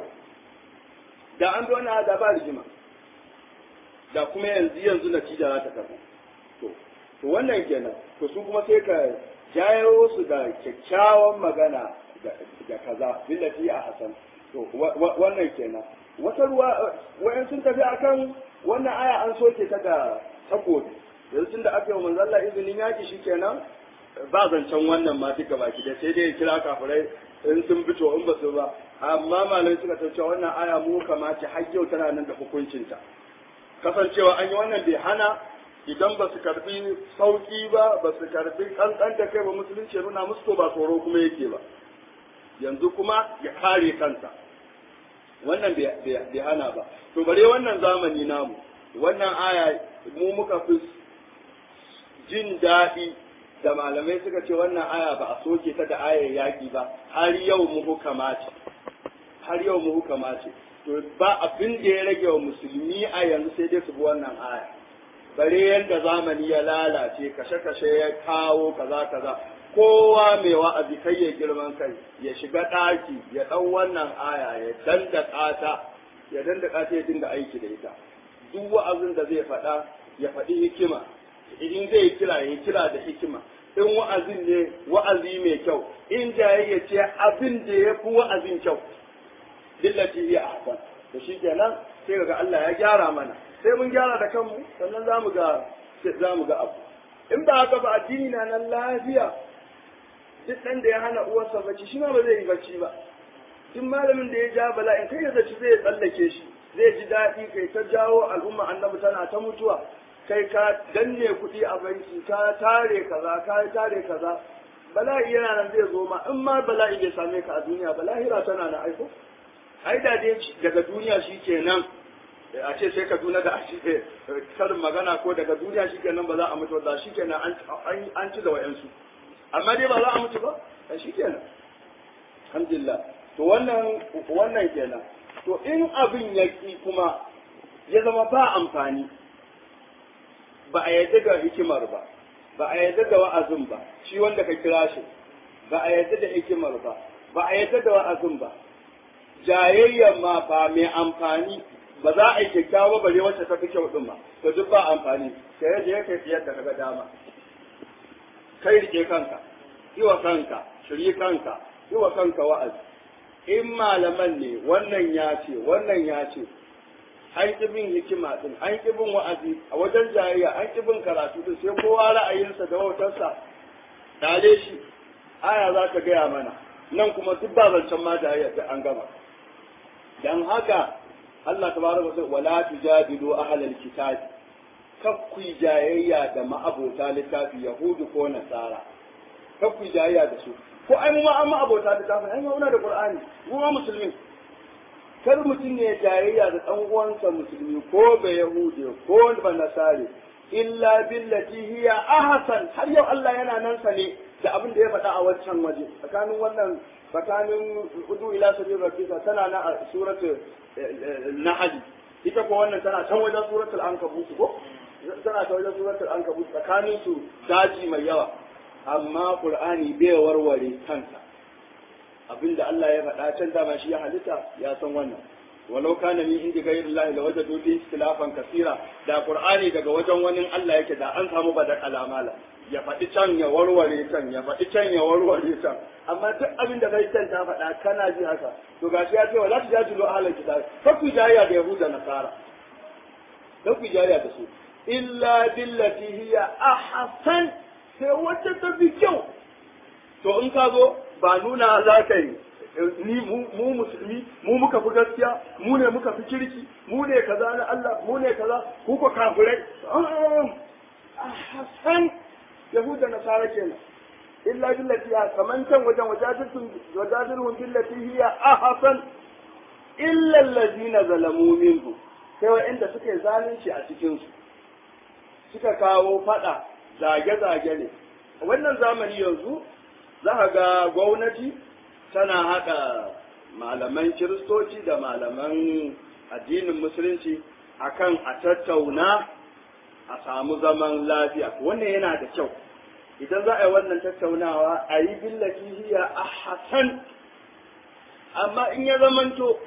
da an zo na da ba rigima da kuma yanzu yanzu natija za ta karɓa to to wannan kenan to su kuma sai ka jayo su da kyakkyawan magana da kaza billati a hasan to wannan kenan wata ruwa wayan sun tafi akan wannan aya an soke ta da takobi yanzu tun da aka yi wa manzo Allah izinin yaki shikenan ba zancen wannan ma duka baki da sai dai kira kafirai in sun fito in ba su ba amma malamai suka tace wannan aya mu kamata har yau tana nan da hukuncinta kasancewa an yi wannan bai hana idan ba su karbi sauki ba ba su karbi kankan da kai ba musulunci nuna musu to ba tsoro kuma yake ba yanzu kuma ya kare kansa wannan bai hana ba to bare wannan zamani namu wannan aya mu muka fi jin daɗi da malamai suka ce wannan aya ba a soke ta da ayar yaƙi ba har yau mu hukama ce har yau mu hukama ce to ba abin da ya rage wa musulmi a yanzu sai dai su bi wannan aya bare yadda zamani ya lalace kashe-kashe ya kawo kaza kaza kowa mai wa'azi kai ya girman kai ya shiga ɗaki ya ɗau wannan aya ya dandaka ta ya dandaka ta ya dinga aiki da ita duk wa'azin da zai faɗa ya faɗi hikima in zai kira ya kira da hikima in wa'azin ne wa'azi mai kyau in jayayya ce abin da ya fi wa'azin kyau dillati ya ahsan to shi kenan sai ga Allah ya gyara mana sai mun gyara da kanmu sannan za mu ga za mu ga abu in ba haka ba addini na nan lafiya duk ɗan da ya hana uwarsa bacci shi ma ba zai yi bacci ba duk malamin da ya ja bala'in kai ya zaci zai tsallake shi zai ji daɗi kai ta jawo al'umma annabi tana ta mutuwa kai ka danne kuɗi a banki ka tare kaza ka tare kaza bala'i yana nan zai zo ma in ma bala'i bai same ka a duniya bala'ira tana na aiko ai da dai daga duniya shi kenan a ce sai ka duna da a ce karin magana ko daga duniya shi kenan ba za a mutu ba shi kenan an ci da wa'yansu amma dai ba za a mutu ba shi kenan alhamdulillah to wannan wannan kenan to in abin ya kuma ya zama ba amfani ba a yadda da hikimar ba ba a yadda da wa'azin ba shi wanda ka kira shi ba a yadda da hikimar ba ba a yadda da wa'azin ba jayayyar ma ba mai amfani ba za a yi kyakkyawa bare wacce ta fi kyau din ba to duk ba amfani sai yaje ya kai yadda kaga dama kai rike kanka iwa kanka shirye kanka iwa kanka wa'azi in malaman ne wannan ya ce wannan ya ce an ƙi bin hikima din an ƙi bin wa'azi a wajen jayayya an ƙi bin karatu din sai kowa ra'ayinsa da wautarsa dale shi aya za ta gaya mana nan kuma duk ba zancen ma jayayya da an gama dan haka Allah tabaraka wa ta'ala wala tujadilu ahlal kitab kakku jayayya da ma'abota littafi yahudu ko nasara kakku jayayya da su ko ai mu ma an ma'abota littafi ai muna da qur'ani mu ma musulmi kar mutum ne jayayya da dan uwansa musulmi ko ba yahudi ko ba nasari illa billati hiya ahsan har yau Allah yana nan sa ne da abin da ya faɗa a wancan waje tsakanin wannan tsakanin udu ila sabil rabbika tana na a suratul nahl ita ko wannan tana can wajen suratul ankabut ko tana ta wajen suratul ankabut tsakanin su daji mai yawa amma qur'ani bai warware kansa abinda Allah ya faɗa can dama shi ya halitta ya san wannan walau kana min indi ghayri Allah la wajadu fi ikhtilafan kaseera da qur'ani daga wajen wani Allah yake da an samu badal alamala ya faɗi can ya warware can ya faɗi can ya warware can amma duk abin da kai can ta faɗa kana ji haka to gashi ya ce wala tujajilu ahlal kitab fa ku jayya da yahuda nasara fa ku jayya da su illa billati hiya ahsan sai wacce ta fi kyau to in ka zo ba nuna za ka yi ni mu musulmi mu muka fi gaskiya mu ne muka fi kirki mu ne kaza na Allah mu ne kaza ku ko kafirai ahsan yahuda nasara kenan illa billati ya kaman can wajen wajadilhum wajadilhum billati hiya ahsan illa allazina zalamu minhu sai wa'anda suka yi zalunci a cikin su suka kawo fada zage-zage ne wannan zamani yanzu za ka ga gwamnati tana haɗa malaman kiristoci da malaman addinin musulunci akan a tattauna a samu zaman lafiya wannan yana da kyau idan za a yi wannan tattaunawa a yi billaki hiya a hasan amma in ya zamanto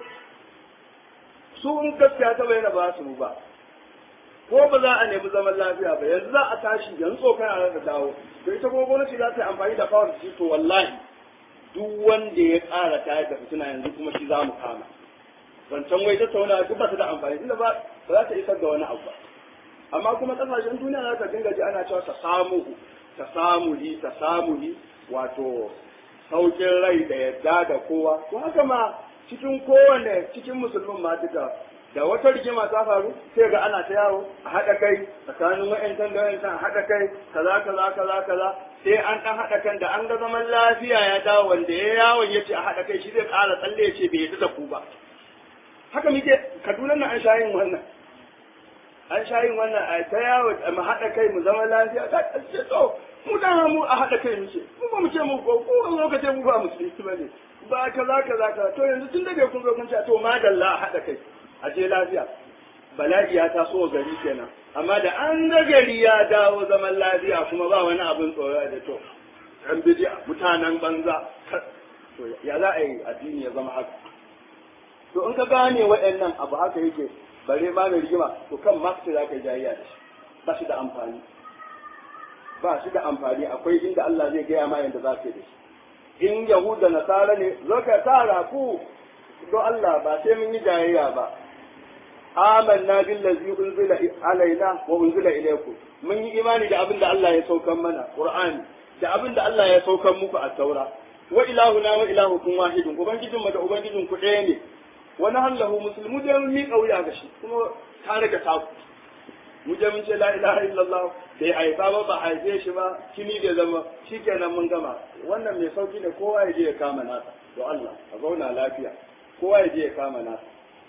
su in gaskiya ta bayyana ba su ba ko ba za a nemi zaman lafiya ba yanzu za a tashi yanzu tsokana a da dawo to ita kuma gwamnati za ta yi amfani da power shi to wallahi duk wanda ya ƙara tayar da fitina yanzu kuma shi za mu kama wancan wai tattauna duk ba ta da amfani inda ba ba za ta isar da wani abu ba amma kuma kasashen duniya za ka dinga ji ana cewa ta samu ta samu hi ta samu hi wato saukin rai da yadda da kowa to haka ma cikin kowane cikin musulmin ma duka da wata rigima ta faru sai ga ana ta yawo a haɗa kai tsakanin wa'yancan da wa'yancan a haɗa kai kaza kaza kaza kaza sai an ɗan haɗa kan da an ga zaman lafiya ya dawo wanda ya yawon ya ce a haɗa kai shi zai ƙara tsalle ya ce bai yadda da ku ba haka muke kaduna na an sha yin wannan an sha yin wannan a ta yawo mu haɗa kai mu zama lafiya ta ce to mu dan mu a haɗa kai muke mu ba mu ce mu ko ko lokacin mu ba musulmi ba ne ba kaza kaza kaza to yanzu tun da kun zo kun ce to madalla a haɗa kai a je lafiya bala'i ya taso gari kenan amma da an ga gari ya dawo zaman lafiya kuma ba wani abin tsoro da to an bidi mutanen banza to ya za a yi addini ya zama haka to in ka gane waɗannan abu haka yake bare ma mai rigima to kan ma za ka yi jayayya da shi ba shi da amfani ba shi da amfani akwai inda Allah zai gaya ma yanda za ka yi da shi in yahuda nasara ne zo ka tara ku don Allah ba sai mun yi jayayya ba amanna billazi unzila alaina wa unzila ilaykum mun yi imani da abin da Allah ya saukan mana qur'ani da abin da Allah ya saukan muku a taura wa ilahuna wa ilahukum wahidun ubangijin mu da ubangijin ku ɗaya ne wa nahallahu muslimu da mun miƙa wuya ga shi kuma ta riga ta ku mu je mun ce la ilaha illallah bai haifa ba ba haife shi ba kini da zama shikenan mun gama wannan mai sauki ne kowa ya je ya kama nasa to Allah a zauna lafiya kowa ya je ya kama nasa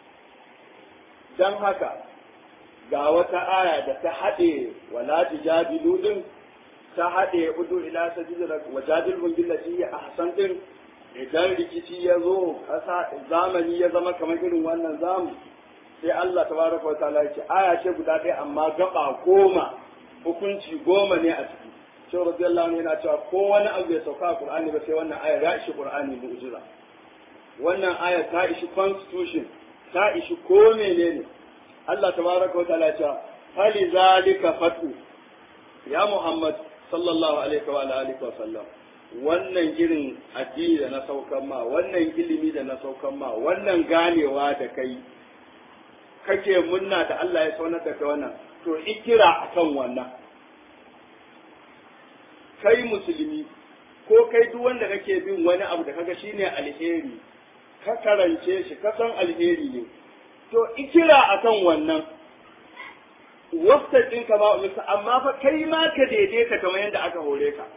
dan haka ga wata aya da ta haɗe wala tujadilu din ta haɗe udu ila sabila wa jadilhum billati hi ahsan din idan rikici ya zo kasa zamani ya zama kamar irin wannan zamu sai Allah tabaraka wa ta'ala ya ce aya ce guda ɗaya amma gaba goma hukunci goma ne a ciki shi radiyallahu anhu yana cewa ko wani abu ya sauka a Qur'ani ba sai wannan aya ya ishi Qur'ani mu'jiza wannan aya ta ishi constitution ta ishi ko menene Allah tabaraka wa ta'ala ya ce hali zalika fatu ya Muhammad sallallahu alaihi wa alihi wa sallam wannan irin addini da na saukan ma wannan ilimi da na saukan ma wannan ganewa da kai kake munna da Allah ya saunar da kai wannan to ikira akan wannan kai musulmi ko kai duk wanda kake bin wani abu da kaga shine alheri ka karance shi ka san alheri ne to ikira akan wannan wastaqim kama umirta amma fa kai ma ka daidaita kamar yadda aka hore ka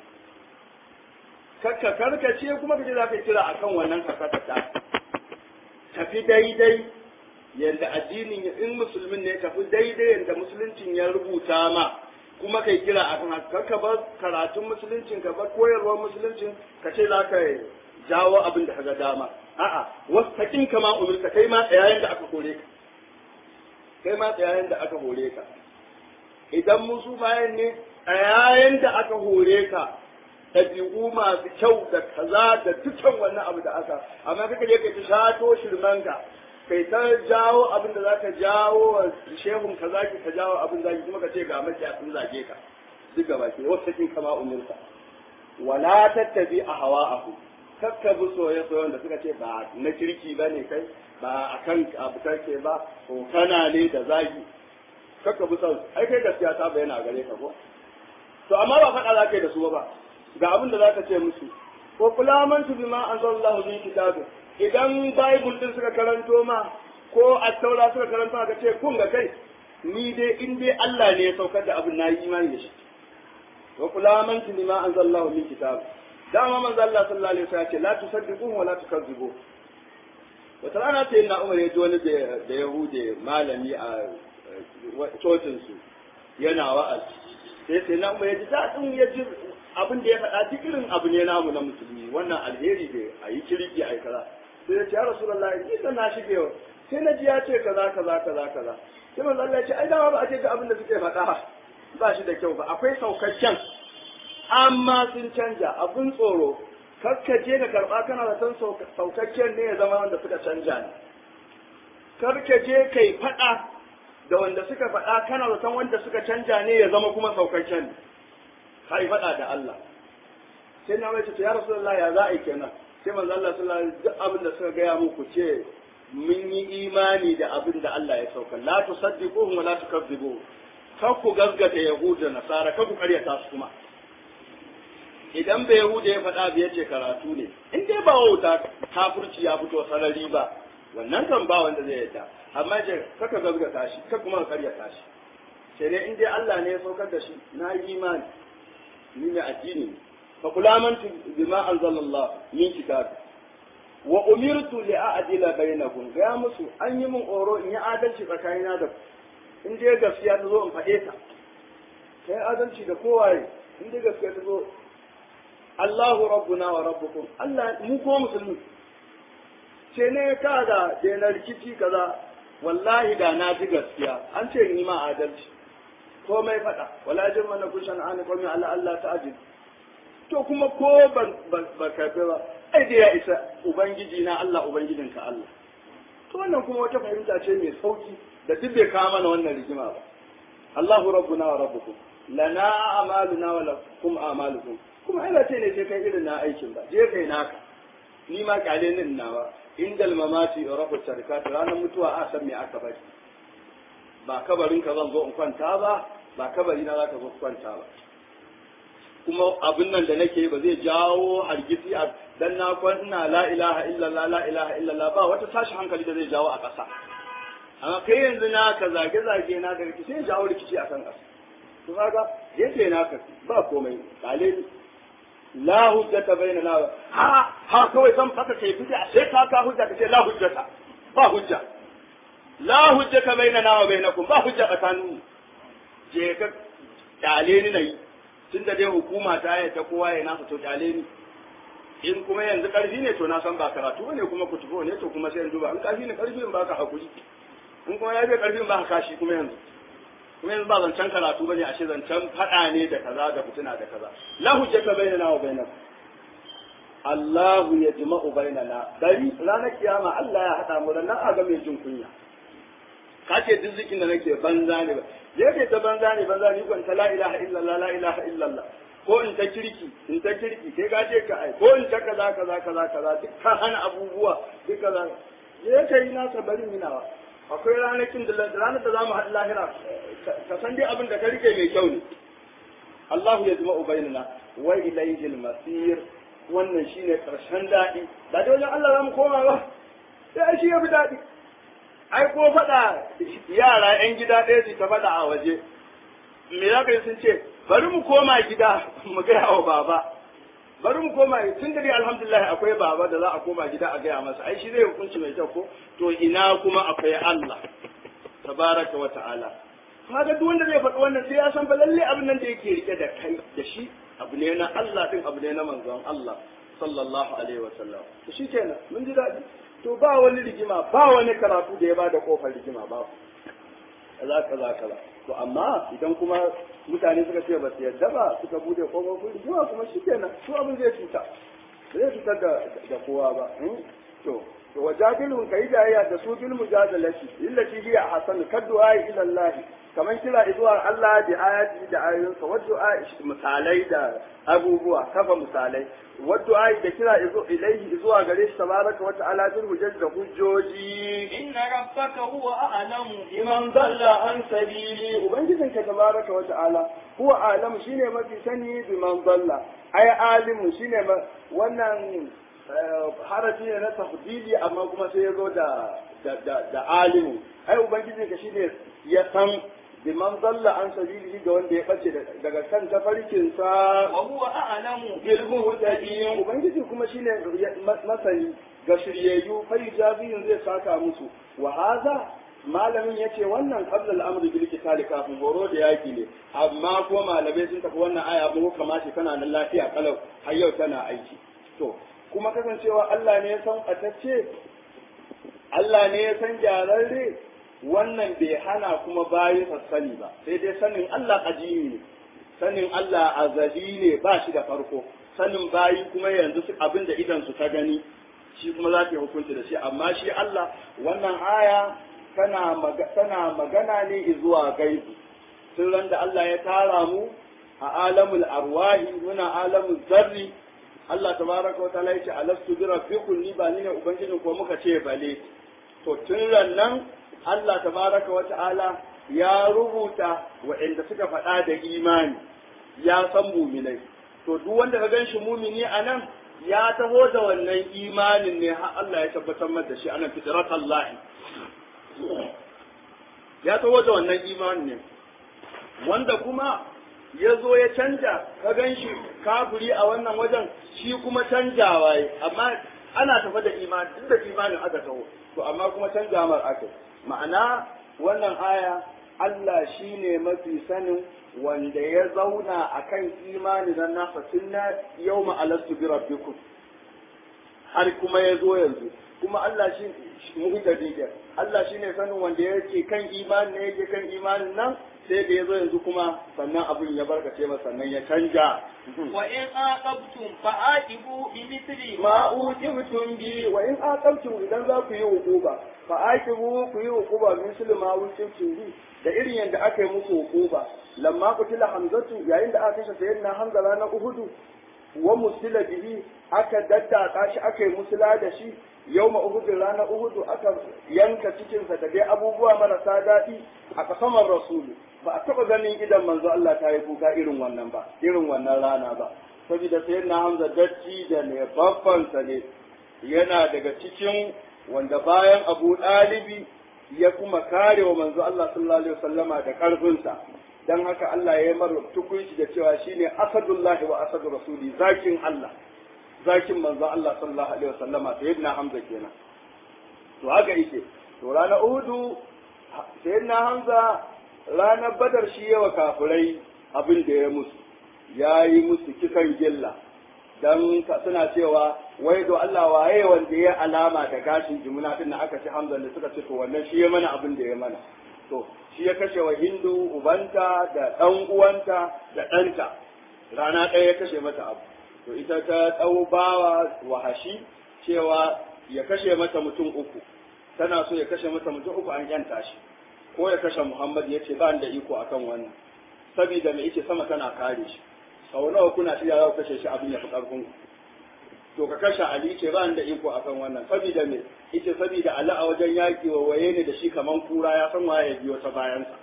kakka karkace kuma kaje za ka kira akan wannan kakata tafi daidai yadda addinin in musulmin ne tafi daidai yadda musuluncin ya rubuta ma kuma kai kira akan haka ka bar karatun musuluncin ka bar koyarwar musuluncin ka ce za ka jawo abin da kaga dama a'a wastaqim kama umirta kai ma tsayayen da aka hore ka kai ma tsayayen da aka hore ka idan musu bayan ne tsayayen da aka hore ka ɗabi'u masu kyau da kaza da dukkan wannan abu da aka amma kaka je kai ta shato shirmanka kai ta jawo abin da zaka jawo wa shehun ka zaki ka jawo abin zaki kuma ka ce ga mace sun zage ka duk gaba ke wasu cikin kama umurka wala tattabi a hawa'ahu kakka bi soye soyen da suka ce ba na kirki ba ne kai ba a kan abu kake ba ko kana ne da zagi kakka bi son ai kai gaskiya ta bayyana gare ka ko to amma ba faɗa za ka yi da su ba ga abin da za ka ce musu ko kulamantu bima anzalallahu min kitabin idan bible din suka karanto ma ko attaura suka karanto ma ka ce kun ga kai ni dai in dai Allah ne ya saukar da abin nayi imani da shi wa kulamantu bima anzalallahu min kitabin dama manzo Allah sallallahu alaihi wasallam ya ce la tusaddiquhu wa la tukazzibu wata rana ta yin Umar ya ji wani da Yahude malami a cocin su yana wa'azi sai sai na Umar ya ji daɗin ya ji abin da ya faɗa duk irin abu ne namu na musulmi wannan alheri da a yi kirki a yi kaza sai ya ce ya rasulullahi ni kan na shige sai na ji ya ce kaza kaza kaza kaza sai manzo Allah ya ce ai dama ba a ce ga abin da suke faɗa ba shi da kyau ba akwai saukakken amma sun canja abin tsoro je ka karba kana da san saukakken ne ya zama wanda suka canja ne je kai fada da wanda suka fada kana da san wanda suka canja ne ya zama kuma saukakken ne kai fada da Allah sai na mai ce ya rasulullahi ya za a yi kenan sai manzo Allah sallallahu alaihi wasallam duk abin da suka gaya muku ce mun yi imani da abin da Allah ya sauka la tusaddiquhum wa la tukazzibuhum kar ku gaskata yahuda nasara kar ku karyata su kuma idan bai Yahuda ya faɗa bai ce karatu ne in dai ba wauta kafirci ya fito sarari ba wannan kan ba wanda zai yadda amma ce kaka gazgata shi ka kuma ka karyata shi sai dai in dai Allah ne ya saukar da shi na yi imani ni ne addini ne fa kulamantu bima anzalallah min kitab wa umirtu li a'dila bainakum ga musu an yi min oro in yi adalci tsakanina da ku in dai gaskiya ta zo in faɗe ta kai adalci da kowaye in dai gaskiya ta zo Allahu rabbuna wa rabbukum Allah mu ko musulmi ce ne ka da na rikici kaza wallahi da na ji gaskiya an ce ni ma adalci ko mai fada wala jin mana kushan an ko mai Allah Allah ta ajin to kuma ko ban ba kafe ba ai da ya isa ubangiji na Allah ubangijinka Allah to wannan kuma wata fahimta ce mai sauki da duk bai kawo mana wannan rigima ba Allahu rabbuna wa rabbukum lana a'maluna wa lakum a'malukum kuma ina ce ne sai kai irin na aikin ba je kai naka ni ma kyale nin nawa indal mamati rabu tarkat ranar mutuwa a san me aka bari ba kabarin ka zan zo in kwanta ba ba kabari na zaka zo kwanta ba kuma abin nan da nake ba zai jawo hargitsi a dan na kwanna la ilaha illallah la ilaha illallah ba wata tashi hankali da zai jawo a ƙasa amma kai yanzu na ka zage zage na da rikici sai jawo rikici a kan ƙasa to kaga yake naka ba komai kale la hujjata bainana ha ha kawai san faka kai fita sai ka ka hujja ka ce la hujjata ba hujja la hujjata bainana wa bainakum ba hujja tsakanin je ka kyale ni nayi tunda dai hukuma ta yadda kowa ya nasa to kyale ni in kuma yanzu karfi ne to na san ba karatu ne kuma kutubo ne to kuma sai yanzu ba in karfi ne karfi in ba ka hakuri in kuma ya bai karfi in ba ka kashi kuma yanzu kuma yanzu ba zancen karatu bane ashe zancen fada ne da kaza da fitina da kaza la hujjata bainana wa bainakum Allah ya jima'u bainana dari ranar kiyama Allah ya hada mu nan a ga mai jin kunya ka ce duk zikin da nake banza ne ba je ke ta banza ne banza ni kun ta la ilaha illallah la ilaha illallah ko in ta kirki in ta kirki kai ka ce ka ai ko in ta kaza kaza kaza kaza duk ka hana abubuwa duk kaza je ka yi nasa bari minawa akwai ranakin da ranar da zamu haɗu lahira ka san dai abin da ka rike mai kyau ne Allah ya zama bainana wa ilayhi al-masir wannan shine karshen daɗi ba da wajen Allah zamu koma ba sai shi ya fi daɗi ai ko faɗa yara 'yan gida ɗaya su ta faɗa a waje me za ka yi sun ce bari mu koma gida mu gaya wa baba bari mu koma tun da dai alhamdulillah akwai baba da za a koma gida a gaya masa ai shi zai hukunci mai kyau ko to ina kuma akwai Allah tabaraka wa ta'ala kaga duk wanda zai faɗi wannan sai ya san fa lalle abin nan da yake rike da kai da shi abu ne na Allah din abu ne na manzon Allah sallallahu alaihi wa sallam to shikenan mun ji daɗi to ba wani rigima ba wani karatu da ya bada kofar rigima ba kaza kaza kaza to amma idan kuma mutane suka ce ba su yadda ba suka bude kofofin rigima kuma shikenan su abin zai cuta zai cutar da da kowa ba to to wajadilun kai jayya da su bil mujadalati illati hiya hasan kaddu'a ila Allah kaman kira zuwa Allah da ayati da ayoyinsa wa du'a misalai da abubuwa kafa misalai wa du'a da kira ilaihi zuwa gare shi tabaraka wa ta'ala bil hujjaj da hujjoji inna rabbaka huwa a'lamu liman dalla an sabili ubangijin ka tabaraka wa ta'ala huwa a'lamu shine mafi sani biman dalla ai alimu shine wannan harafi ne na tafdili amma kuma sai ya zo da da alimu ai ubangiji ka shine ya san biman dalla an sabilihi ga wanda ya bace daga kan tafarkin sa wa huwa a'lamu bil muhtadin ubangiji kuma shine masani ga shiryayyu fa yujabiyin zai saka musu wa hadha malamin ya ce wannan qablal amri bil qital kafin horo da yaki ne amma kuma malamai sun tafi wannan aya mu kamata tana nan lafiya kalau har yau tana aiki to kuma kasancewa Allah ne ya san atacce Allah ne ya san gyararre wannan bai hana kuma bayi sani ba sai dai sanin Allah ajimi ne sanin Allah azali ne ba shi da farko sanin bayi kuma yanzu abin da idan su ta gani shi kuma za ta yi hukunci da shi amma shi Allah wannan aya tana tana magana ne zuwa gaibi tun ran da Allah ya tara mu a alamul arwahi muna alamul zarri Allah tabaraka wa ta'ala yace alastu bi rabbikum ni ba ni ne ubangijin ko muka ce bale to tun ran nan Allah tabaraka wa ta'ala ya rubuta waɗanda suka faɗa da imani ya san muminai to duk wanda ka gan shi mumini a nan ya taho da wannan imanin ne har Allah ya tabbatar masa da shi anan fitratallahi ya taho da wannan imanin ne wanda kuma ya zo ya canja ka gan shi kafiri a wannan wajen shi kuma canjawa yi amma ana tafa da imani duk da imanin aka taho to amma kuma canja mar aka ma'ana wannan aya Allah shi ne mafi sanin wanda ya zauna a kan imani na nasa tun na yau ma'alastu bi rabbikum har kuma ya zo yanzu kuma Allah shi muhtadi Allah shi ne sanin wanda yake kan imani ne yake kan imanin nan sai da ya zo yanzu kuma sannan abin ya barkace masa sannan ya canja wa in aqabtum fa aqibu bi mithli ma uqibtum bi wa in aqabtum idan za ku yi hukuba fa aqibu ku yi hukuba misli ma uqibtum bi da irin yadda aka yi musu hukuba lamma qutila hamzatu yayin da aka kashe sayyidina hamza ranar uhudu wa musila bihi aka daddaka shi aka yi musula da shi yawma uhudin ranar uhudu aka yanka cikinsa da dai abubuwa marasa daɗi a kasamar rasulu ba a taɓa ganin idan manzo Allah ta yi kuka irin wannan ba irin wannan rana ba saboda sai na hamza datti da ne babbansa ne yana daga cikin wanda bayan abu ɗalibi ya kuma kare wa manzo Allah sallallahu alaihi wasallama da ƙarfinsa dan haka Allah ya yi mara tukunci da cewa shine asadullahi wa asadu rasuli zakin Allah zakin manzo Allah sallallahu alaihi wasallama sayyidina Hamza kenan to haka yake to ranar Uhudu sayyidina Hamza ranar Badar shi yawa kafirai abin da ya musu ya yi musu kisan gilla dan suna cewa wai do Allah waye wanda ya alama da gashin jimuna din aka ci Hamza da suka ce to wannan shi ya mana abin da ya mana to shi ya kashe wa Hindu ubanta da ɗan uwanta da ɗanta rana ɗaya ya kashe mata abu to ita ta ɗau bawa wahashi cewa ya kashe mata mutum uku tana so ya kashe mata mutum uku an yanta shi ko ya kashe Muhammad ya ce ba da iko akan wannan saboda mai yake sama tana kare shi sau nawa kuna shirya za ku kashe shi abin ya fi ƙarfin to ka kashe Ali ce ba da iko akan wannan saboda me yace saboda Ali a wajen yaki wa waye ne da shi kaman kura ya san waye ya biyo ta bayansa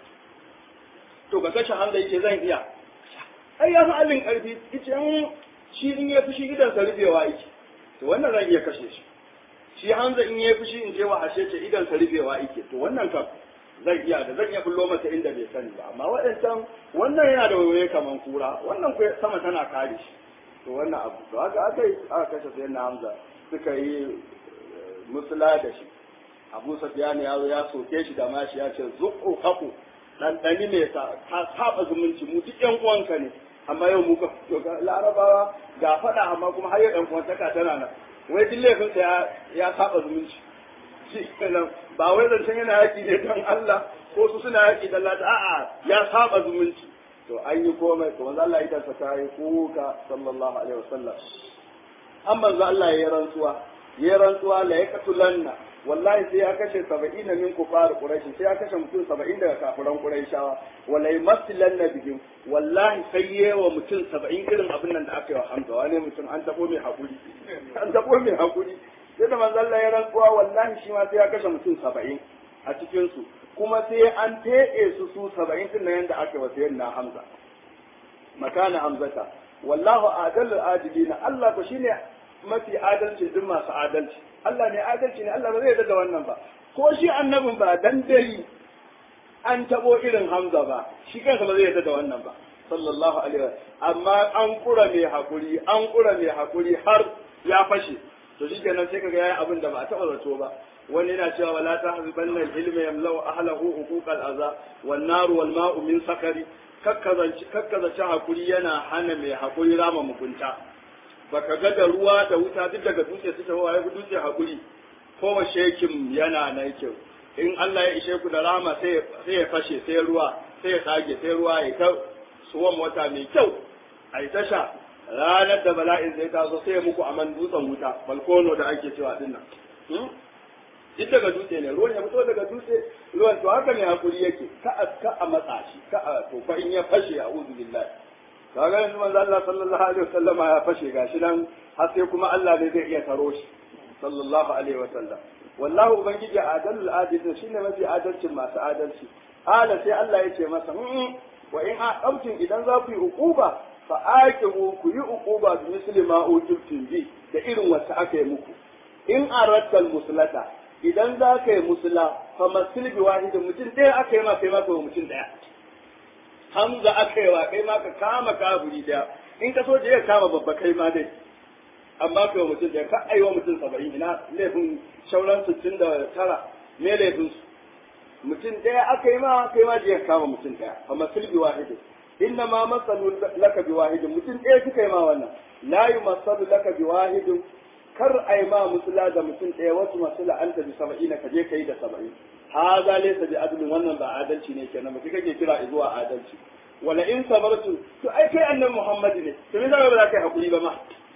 to ka kashe Hamza yace zan iya ai ya fi allin karfi yace shi in ya fi shi gidan sa rufewa yake to wannan zan iya kashe shi shi Hamza in yayi fushi in je wa ashe ce idan sa rufewa yake to wannan kam zan iya da zan iya bullo masa inda bai sani ba amma waɗancan wannan yana da wayoyi kaman kura wannan ku sama tana kare shi to wannan abu to haka aka yi aka kashe sai na Hamza suka yi musula da shi Abu Sufyan ya zo ya soke shi da mashi ya ce zuqu haqu dan dani me sa ka saba zumunci mu duk yan uwanka ne amma yau mu ka to ga larabawa ga fada amma kuma har yau yan uwantaka tana nan wai duk laifin sa ya ya saba zumunci shi kenan ba wai zancen yana yaki ne don Allah ko su suna yaki da Allah a'a ya saba zumunci to an yi komai to manzo Allah idan sa tayi kuka sallallahu alaihi wasallam an manzo Allah ya rantsuwa ya rantsuwa la yaqtulanna wallahi sai ya kashe 70 min kufar quraish sai ya kashe mutum 70 daga kafiran quraishawa wallahi masilanna bihim wallahi sai yewa mutum 70 irin abin nan da aka yi wa Hamza wani mutum an tabo mai hakuri an tabo mai hakuri sai da manzo Allah ya rantsuwa wallahi shi ma sai ya kashe mutum 70 a cikin su kuma sai an teɗe su su 70 din nan yanda aka yi wa sayyidina Hamza makana Hamzata wallahu adalul adilina Allah ko shine mafi adalci duk masu adalci Allah ne adalci ne Allah ba zai yarda da wannan ba ko shi annabin ba dan dai an tabo irin Hamza ba shi kansa ba zai yarda da wannan ba sallallahu alaihi wa amma an kura mai hakuri an kura mai hakuri har ya fashe to shi kenan sai kaga yayi abin da ba a taba zato ba wani yana cewa wala tahzibanna al-ilma yamlau ahlahu huquqal aza wan naru wal ma'u min sakari kakkazace hakuri yana hana mai hakuri rama mugunta baka ga da ruwa da wuta duk daga dutse suke hawa ya dutse hakuri ko shekin yana na kyau in Allah ya ishe ku da rama sai ya fashe sai ruwa sai ya tsage sai ruwa ya ta suwan wata mai kyau a yi tasha ranar da bala'in zai taso sai ya muku aman dutsen wuta balkono da ake cewa din nan duk daga dutse ne ruwan ya fito daga dutse ruwan to haka ne hakuri yake ka a ka a matsa shi ka a to fa in ya fashe a uzu billahi kaga yanzu manzo Allah sallallahu alaihi wasallam ya fashe gashi nan har sai kuma Allah ne zai iya taro shi sallallahu alaihi wasallam wallahu ubangiji adalul adilin shine mafi adalcin masu adalci ala sai Allah ya ce masa wa in aqamtum idan za ku yi uquba fa aqibu ku yi uquba bi misli ma utibtum bi da irin wacce aka yi muku in aratal muslata idan za ka yi musula fa masil bi wahidin mutum ɗaya aka yi ma kai ma ka mutum ɗaya hamza aka yi wa kai ma ka kama kafiri ɗaya in ka so je ya kama babba kai ma dai amma kai mutum ɗaya ka aiwa mutum saba'in ina laifin shauran sittin da tara me laifin su mutum ɗaya aka yi ma kai ma je ya kama mutum ɗaya fa masil bi wahidin inna ma masalu laka bi wahidin mutum ɗaya suka yi ma wannan la yumasalu laka bi wahidin kar a yi ma musula da mutum ɗaya wasu masu la'anta bi saba'ina ka je ka yi da saba'in ha za laysa bi adlin wannan ba adalci ne kenan mutum kake kira zuwa adalci wala in sabartu to ai kai annabi Muhammad ne to me zaka ba za ka yi hakuri ba ma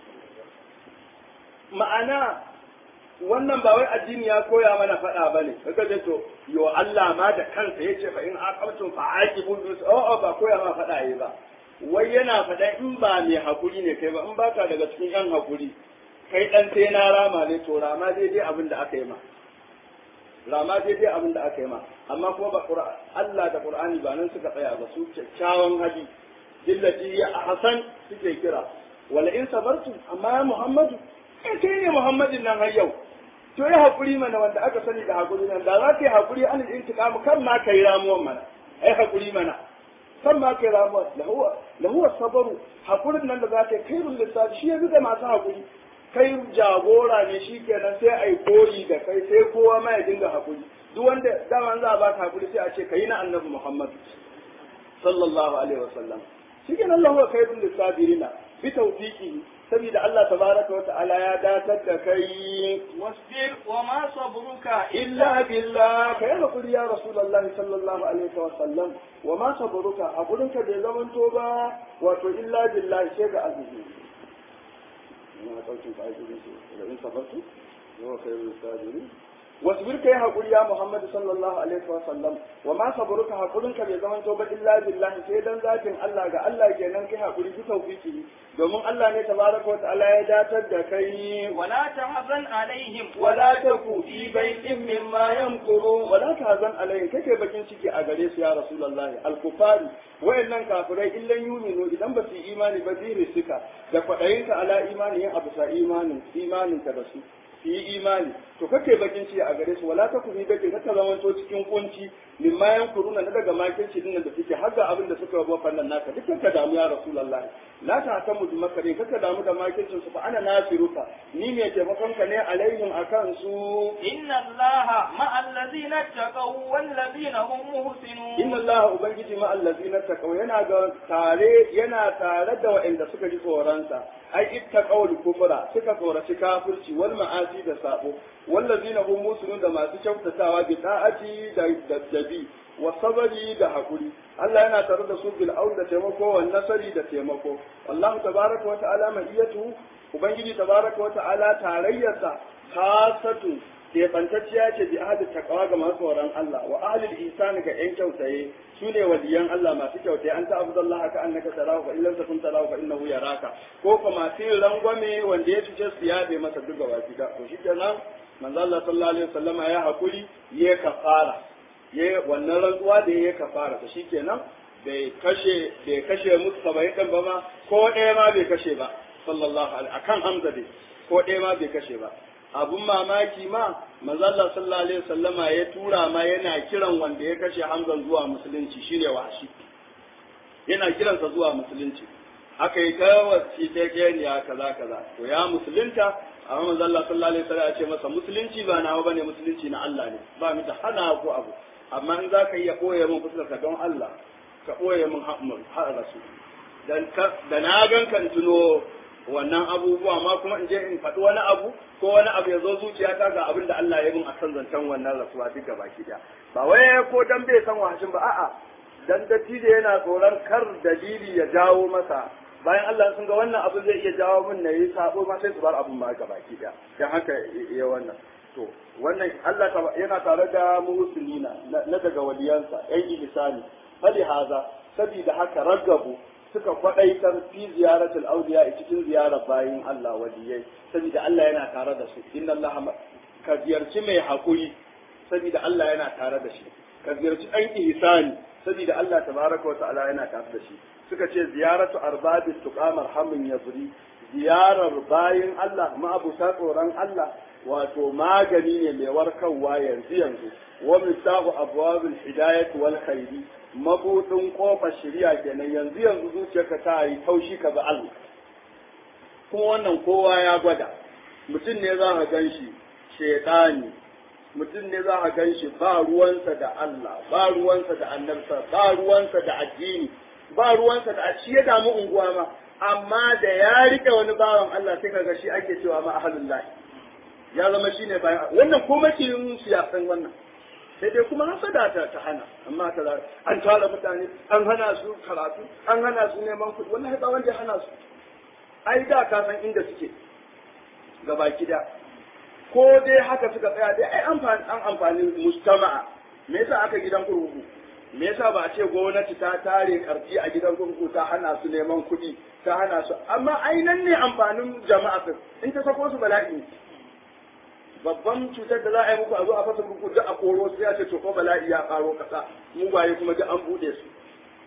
ma'ana wannan ba wai addini ya koya mana faɗa ba ne kaga ce to yo Allah ma da kansa yace fa in aqamtum fa aqibu bis oh ba koya ma faɗa yayi ba wai yana faɗa in ba mai hakuri ne kai ba in baka daga cikin yan hakuri kai dan sai na rama ne to rama daidai abin da aka yi ma rama daidai abin da aka yi ma amma kuma ba Allah da Qur'ani ba nan suka tsaya ba su kyakkyawan hadi dillati ya hasan suke kira wala in sabartu amma ya Muhammadu kai kai ne Muhammadin nan har yau to ya hakuri mana wanda aka sani da hakuri nan da za ka yi hakuri an intiqam kan ma kai ramuwan mana ai hakuri mana kan ma kai ramuwan lahu lahu sabaru hakurin nan da za ka yi kairul lissafi shi ya da masu hakuri kai jagora ne shi kenan sai a yi koyi da kai sai kowa ma ya dinga hakuri duk wanda dama za a baka hakuri sai a ce kai na annabi Muhammad sallallahu alaihi wasallam shi kenan lahu khairul lisabirina bi tawfiqi saboda Allah tabaraka wa ta'ala ya datar da kai wasbir wa ma sabruka illa billah kai hakuri ya rasulullahi sallallahu alaihi wa sallam wa ma sabruka hakurinka bai zamanto ba wato illa billahi sai ga azumi ما قلت فأجل لئن صبرت هو خير الصابرين واصبر كي هقول يا محمد صلى الله عليه وسلم وما صبرك هقولك bai zaman to ba illa billahi sai dan zatin Allah ga Allah kenan kai hakuri bi tawfiki domin Allah ne tabaraka wa ta'ala ya datar da kai wala tahzan alaihim wala taku fi baitin mimma yamkuru wala tahzan alaihim kake bakin ciki a gare su ya rasulullahi al-kufari wayannan kafirai illan yuminu idan ba su imani ba zai suka da kwadayinka ala imani yin abu sa imanin imanin ka da su su yi imani to kake bakin ci a gare su wala ta kuni bakin kaka zamanto cikin kunci min ma yankuruna na daga makirci din da suke har ga abin da suka yabo fannan naka dukkan ka damu ya rasulullahi la ta ta mu makare kaka damu da makircin su fa ana nasiruka ni ne taimakon ka ne alaihim akan su inna allaha ma'al ladina taqaw wal ladina hum muhsinun inna allaha ubangiji ma allazina taqaw yana ga tare yana tare da waɗanda suka ji tsoronsa ai ittaqaw kufra suka tsoraci kafirci wal ma'asi da sabo wallazina hum musulun da masu kyautatawa bi ta'ati da daddabi wa sabari da hakuri Allah yana tare da su bil aun da taimako wa nasari da taimako wallahu tabaraka wa ta'ala ma'iyatu ubangiji tabaraka wa ta'ala tarayyarsa khasatu keɓantacciya ce bi ahadi takawa ga masu tsoron Allah wa ahlul ihsani ga yan kyautaye su ne waliyan Allah masu kyautaye an ta abudu Allah ka annaka tarahu fa illam takun tarahu fa innahu yaraka ko ko masu yin rangwame wanda ya fice su yabe masa duk gaba da to shi kenan manzo Allah sallallahu alaihi wasallama ya hakuri ya kafara ya wannan rantsuwa da ya kafara to shikenan bai kashe bai kashe musu saba'in din ba ma ko ɗaya ma bai kashe ba sallallahu alaihi akan Hamza dai ko ɗaya ma bai kashe ba abun mamaki ma manzalla sallallahu alaihi wasallama ya tura ma yana kiran wanda ya kashe Hamza zuwa musulunci shine washi yana kiransa zuwa musulunci aka yi kawaci ta keniya kaza kaza to ya musulunta amma manzalla sallallahu alaihi wasallam ya ce masa musulunci ba nawa bane musulunci na Allah ne ba mu da hana ko abu amma in zaka iya koye min fuskar ka don Allah ka koye min har rasu dan da na gan kan tuno wannan abubuwa ma kuma in je in faɗi wani abu ko wani abu ya zo zuciyata ga abin da Allah ya bin a kan zancen wannan rasuwa duka baki daya ba wai ko dan bai san wahashin ba a'a dan dattijo yana tsoron kar dalili ya jawo masa bayan Allah sun ga wannan abu zai iya jawo min na yi sabo ma sai su bar abin ma ga baki daya dan haka ya wannan to wannan Allah yana tare da muhsinina na daga waliyansa yan ihsani fali haza sabida haka ragabu suka kwadaitar fi ziyaratul awliya cikin ziyarar bayin Allah waliyai saboda Allah yana tare da su inna Allah ka ziyarci mai hakuri saboda Allah yana tare da shi ka ziyarci ɗan ihsani saboda Allah tabaraka wa ta'ala yana tare da shi suka ce ziyaratu arbabit tuqamar hamun yazri ziyarar bayin Allah ma'abuta tsoron Allah wato magani ne mai warkarwa yanzu yanzu wa misahu abwabul hidayati wal khairi mabudin kofar shari'a kenan yanzu yanzu zuciyarka ta yi taushi ka bi Allah kuma wannan kowa ya gwada mutum ne za ka gan shi shaidani mutum ne za ka gan shi ba ruwansa da Allah ba ruwansa da annabta ba ruwansa da addini ba ruwansa da shi ya damu unguwa ma amma da ya rike wani bawan Allah sai kaga shi ake cewa ma ahalullahi ya zama shine bayan wannan ko makiyin siyasan wannan sai dai kuma hasada ta ta hana amma ta an tara mutane an hana su karatu an hana su neman kuɗi wallahi ba wanda ya hana su ai da ka san inda suke gabaki da ko dai haka suka tsaya dai ai amfani an amfani mustama'a me yasa aka gidan kurkuku me yasa ba a ce gwamnati ta tare karfi a gidan kurkuku ta hana su neman kuɗi ta hana su amma ai nan ne amfanin jama'a in ta sako su bala'i babban cutar da za a yi muku a zo a fasa muku duk a koro sai ya ce to ko bala'i ya karo kasa mugaye kuma duk an bude su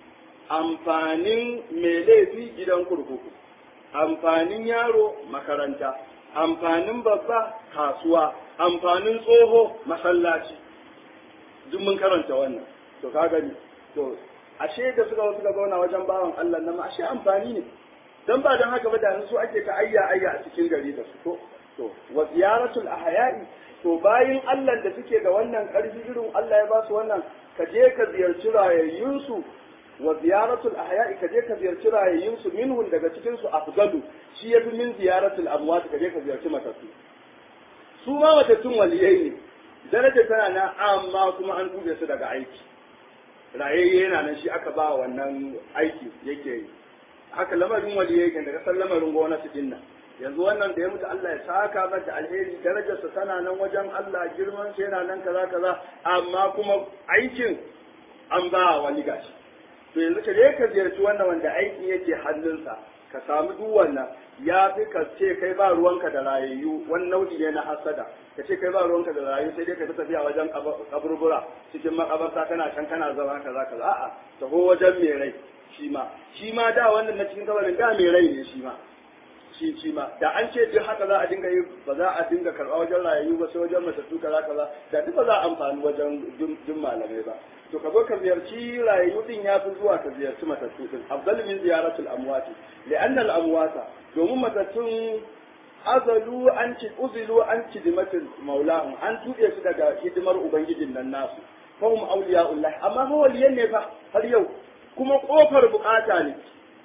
amfanin mai laifi gidan kurkuku amfanin yaro makaranta amfanin babba kasuwa amfanin tsoho masallaci duk mun karanta wannan to ka gani to ashe da suka suka zauna wajen bawan Allah nan ashe amfani ne dan ba dan haka ba da su ake ta ayya ayya a cikin gari da su to to wa ziyaratul ahya'i to bayin Allah da suke da wannan karfi irin Allah ya ba su wannan ka je ka ziyarci rayayyun su wa ziyaratul ahya'i ka je ka ziyarci rayayyun su minhum daga cikin su afdalu shi yafi min ziyaratul amwat ka je ka ziyarci matattu su ma matattun waliyai ne daraja tana nan amma kuma an dube su daga aiki rayayye yana nan shi aka ba wannan aiki yake yi haka lamarin waliyai kan daga san lamarin gwamnati din nan yanzu wannan da ya mutu Allah ya saka mata alheri darajarsa tana nan wajen Allah girman sa yana nan kaza kaza amma kuma aikin an ba wani gashi to yanzu ka je ka ziyarci wannan wanda aikin yake hannunsa ka samu duk wannan ya fi ka ce kai ba ruwanka da rayayyu wani nau'i ne na hasada ka ce kai ba ruwanka da rayayyu sai dai ka fi tafiya wajen kaburbura cikin makabarta kana can kana zama kaza kaza a'a taho wajen mai rai shi ma shi ma da wannan na cikin kabarin da mai rai ne shi ma shi shi ma da an ce duk haka za a dinga yi ba za a dinga karɓa wajen rayayyu ba sai wajen matattu kaza kaza da duk ba za a amfani wajen jin malamai ba to ka zo ka ziyarci rayayyu din ya fi zuwa ka ziyarci matattu din afdal min ziyaratul amwati li'anna al amwata domin matattun azalu an ci uzilu an ci dimatin maulahum an tuɓe su daga hidimar ubangijin nan nasu fahum awliya'ullah amma fa waliyan ne fa har yau kuma kofar bukata ne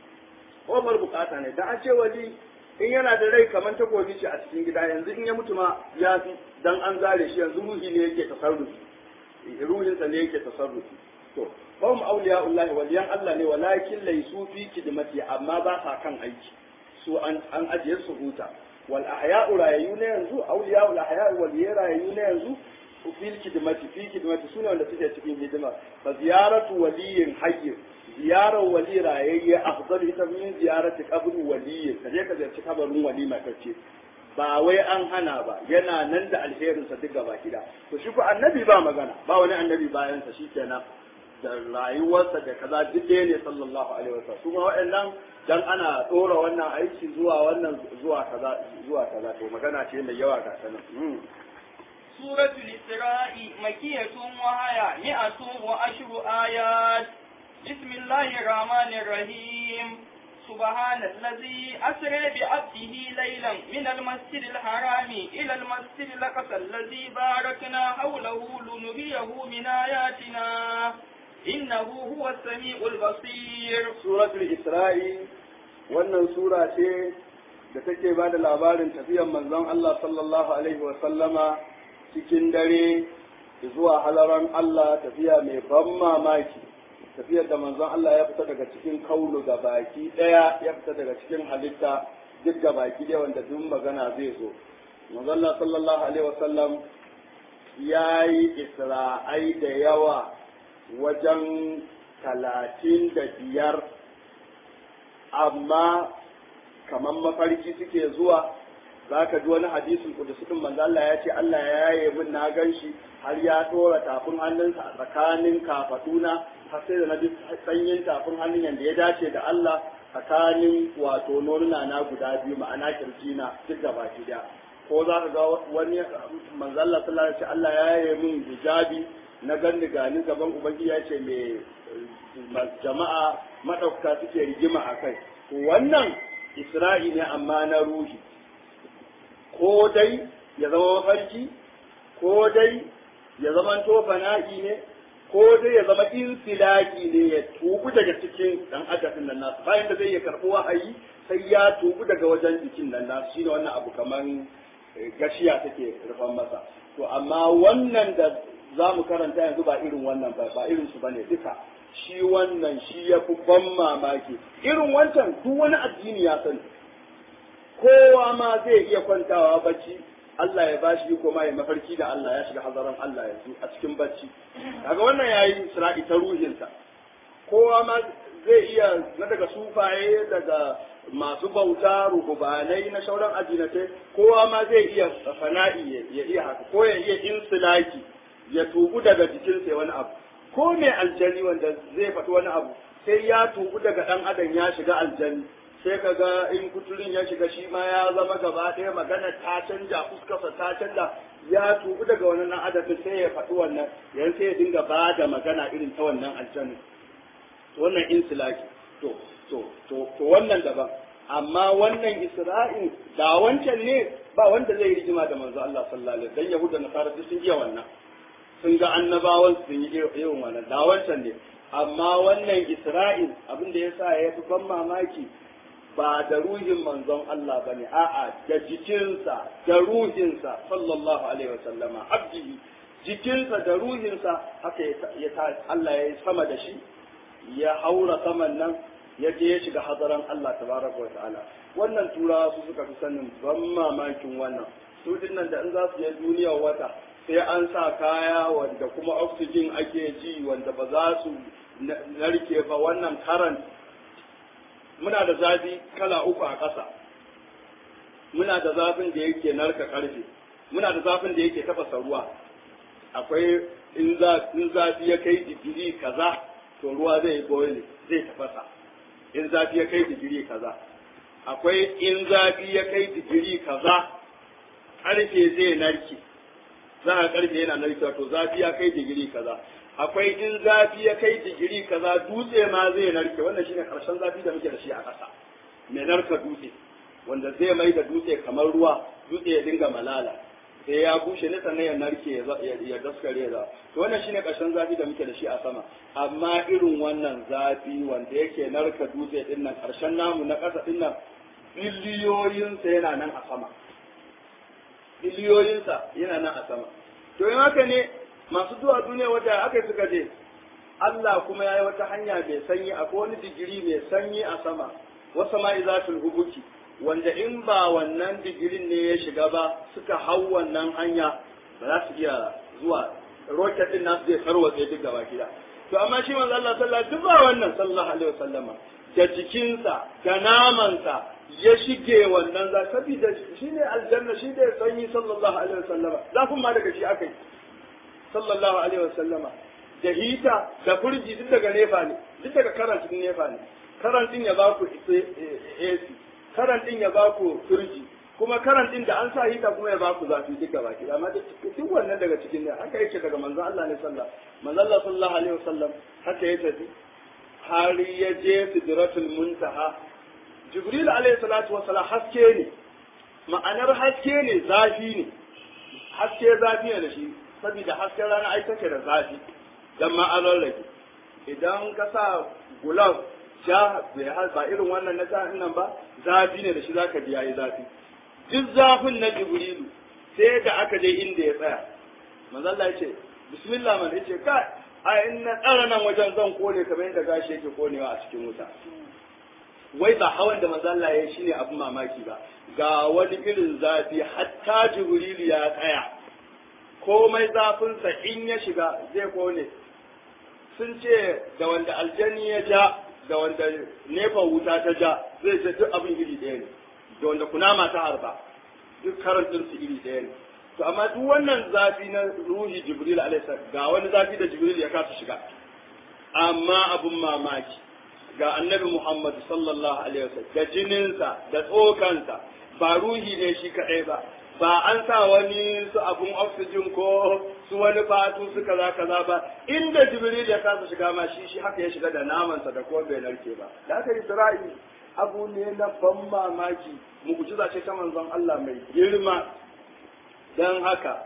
kofar bukata ne dan an ce wali in yana da rai kamar takobi ce a cikin gida yanzu in ya mutu ma ya fi dan an zare shi yanzu ruhi ne yake tasarrufi ruhinsa ne yake tasarrufi to fahum awliya'ullah waliyan Allah ne walakin laysu fi kidmati amma ba sa kan aiki su an an ajiye su huta wal ahya'u rayayu ne yanzu awliya'ul ahya'u wal rayayu ne yanzu fil kidmati fi kidmati sune wanda suke cikin hidima fa ziyaratu waliyin hayy ziyarar wali rayayye afdal ita min ziyarati qabr waliyin kaje ka ziyarci kabarin wali matacce ba wai an hana ba yana nan da alherinsa duk gaba gida to shi ko annabi ba magana ba wani annabi bayan sa shikenan da rayuwarsa da kaza duk ɗaya ne sallallahu alaihi wasallam kuma waɗannan dan ana ɗora wannan aiki zuwa wannan zuwa kaza zuwa kaza to magana ce mai yawa ga sanan سورة الإسراء مكية وهي مئة وعشر آيات بسم الله الرحمن الرحيم سبحان الذي أسرى بعبده ليلا من المسجد الحرام إلى المسجد الأقصى الذي باركنا حوله لنريه من آياتنا إنه هو السميع البصير سورة الإسراء wannan sura ce da take ba da labarin tafiyar manzon Allah sallallahu alaihi wa sallama cikin dare zuwa halaran Allah tafiya mai ban mamaki tafiyar da manzon Allah ya fita daga cikin kaulu ga baki daya ya fita daga cikin halitta duk ga baki daya wanda duk magana zai zo manzon Allah sallallahu alaihi wasallam ya yi isra'ai da yawa wajen talatin da biyar amma kamar mafarki suke zuwa za ka ji wani hadisin kudusi din manzo Allah ya ce Allah ya yaye min na gan shi har ya dora tafin hannunsa a tsakanin kafaduna har sai da na ji sanyin tafin hannun yanda ya dace da Allah tsakanin wato nonuna na guda biyu ma'ana kirjina duk da baki da ko za ka ga wani manzo Allah sallallahu alaihi wasallam Allah ya yaye min hijabi na ganni gani gaban ubangiji ya ce me jama'a madauka suke rigima akai wannan Isra'i ne amma na ruhi ko dai ya zama mafarki ko dai ya zama to fana'i ne ko dai ya zama insilaki ne ya tubu daga cikin dan adafin nan nasu bayan da zai iya karɓi wahayi sai ya tubu daga wajen jikin nan nasu shine wannan abu kaman gashiya take rufan masa to amma wannan da za mu karanta yanzu ba irin wannan ba ba irin su bane duka shi wannan shi ya fi ban mamaki irin wancan duk wani addini ya sani kowa ma zai iya kwantawa bacci Allah ya bashi ko ma ya mafarki da Allah ya shiga hazaran Allah yanzu a cikin bacci kaga wannan yayi isra'i ta ruhinsa kowa ma zai iya na daga sufaye daga masu bauta ruhubanai na shauran addinatai kowa ma zai iya fana'i ya iya haka ko ya iya insilaki ya tubu daga jikinsa wani abu ko mai aljani wanda zai faɗi wani abu sai ya tubu daga ɗan adam ya shiga aljani sai ka ga in kuturin ya shiga shi ma ya zama gaba ɗaya magana ta canja fuskarsa ta canja ya tubu daga wannan adadin sai ya faɗi wannan yan sai ya dinga ba da magana irin ta wannan aljanna wannan insilaki to to to to wannan daban amma wannan isra'in da wancan ne ba wanda zai rigima da manzo Allah sallallahu alaihi wasallam dan yahuda nasara duk sun iya wannan sun ga annabawan sun yi irin wannan da wancan ne amma wannan isra'il abin da yasa ya fi ban mamaki ba da ruhin manzon Allah ba ne, a'a da jikinsa, da ruhinsa, sallallahu Alaihi wasallama, abdihi, jikinsa da ruhinsa haka ya Allah ya yi sama da shi, ya haura saman nan, ya je ya shiga hazaran Allah tabaraka wa ta'ala. Wannan turawa su suka fi sanin ban mamakin wannan. Su nan da in za su je duniyar wata, sai an sa kaya wanda kuma oxygen ake ji wanda ba za su narke ba wannan karan muna da zafi kala uku a ƙasa muna da zafin da yake narka ƙarfe muna da zafin da yake tafasa ruwa akwai in zafi ya kai digiri kaza to ruwa zai boil zai tafasa in zafi ya kai digiri kaza akwai in zafi ya kai digiri kaza karfe zai narke za a karfe yana narkewa to zafi ya kai digiri kaza akwai in zafi ya kai digiri kaza dutse ma zai narke wannan shine karshen zafi da muke da shi a ƙasa mai narka dutse wanda zai mai da dutse kamar ruwa dutse ya dinga malala sai ya bushe ne sannan ya narke ya daskare da to wannan shine karshen zafi da muke da shi a sama amma irin wannan zafi wanda yake narka dutse din nan karshen namu na ƙasa din nan biliyoyinsa yana nan a sama biliyoyinsa yana nan a sama to yin haka ne masu zuwa duniya wata aka suka je Allah kuma ya yi wata hanya mai sanyi akwai wani digiri mai sanyi a sama wasa ma izatul hubuki wanda in ba wannan digirin ne ya shiga ba suka hau wannan hanya ba za su iya zuwa roket din nasu zai tarwatse duk gaba gida to amma shi manzo Allah sallallahu alaihi ba wannan sallallahu alaihi wasallama da jikinsa da namansa ya shige wannan za saboda shi ne aljanna shi ne sanyi sallallahu alaihi wasallama zafin ma daga shi aka yi sallallahu alaihi wasallama da hita da furji duk daga nefa ne duk daga karantin nefa ne karantin ya ba ku AC karantin ya ba ku furji kuma karantin da an sa hita kuma ya ba ku zafi duk gaba ki amma duk wannan daga cikin ne haka yake daga manzon Allah ne sallallahu manzon Allah sallallahu alaihi wasallam haka ya tafi har ya je sidratul muntaha jibril alaihi salatu wasallam haske ne ma'anar haske ne zafi ne haske zafi ne da shi saboda hasken rana ai take da zafi dan ma an rarrage idan ka sa gulab ja ba irin wannan na sa'in nan ba zafi ne da shi zaka ji yayi zafi duk zafin na jibrilu sai da aka je inda ya tsaya manzo Allah ya ce bismillah man yace ka a in na tsara nan wajen zan kone kamar yadda gashi yake konewa a cikin wuta wai ba hawan da manzo Allah ya shine abin mamaki ba ga wani irin zafi hatta jibrilu ya tsaya komai zafinsa in ya shiga zai kone sun ce da wanda aljani ya ja da wanda nefa wuta ta ja zai ce duk abin iri ɗaya ne da wanda kunama ta harba duk karantin su iri ɗaya ne to amma duk wannan zafi na ruhi jibril alaihi ga wani zafi da jibril ya kasa shiga amma abun mamaki ga annabi muhammad sallallahu alaihi wasallam da jininsa da tsokansa ba ruhi ne shi kaɗai ba ba an sa wani su abun oxygen ko su wani fatu su kaza kaza ba inda jibril ya kasa shiga ma shi shi haka ya shiga da namansa da kuma bai narke ba da aka isra'i abu ne na ban mamaki mu'jiza ce ta manzon Allah mai girma dan haka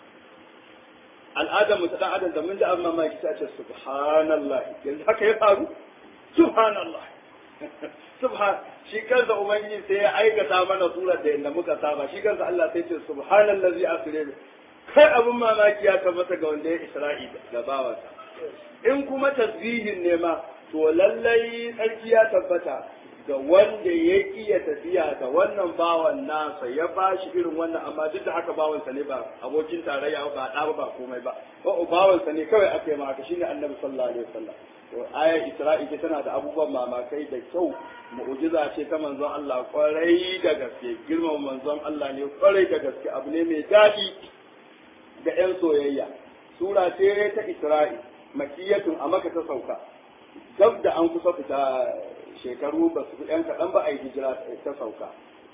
al'adar mu ta dan adam da mun ji abin mamaki ta ce subhanallah yanzu haka ya faru subhanallah subhan shi kansa ubangiji sai ya aikata mana surar da yadda muka saba shi kansa Allah sai ce subhanallazi asra kai abin mamaki ya tabbata ga wanda ya isra'i da bawansa in kuma tasbihin ne ma to lallai tsarki ya tabbata ga wanda ya iya tafiya da wannan bawan nasa ya ba shi irin wannan amma duk da haka bawansa ne ba abokin tarayya ba ɗa ba komai ba o bawansa ne kawai aka yi maka shine annabi sallallahu alaihi wasallam to ayar isra'i ce tana da abubuwan mamakai da kyau mu'jiza ce ta manzon Allah kwarai da gaske girman manzon Allah ne kwarai da gaske abu ne mai daɗi ga 'yan soyayya sura ce ta isra'i makiyatun a maka ta sauka dab da an kusa fita shekaru ba su yan kaɗan ba a yi hijira ta sauka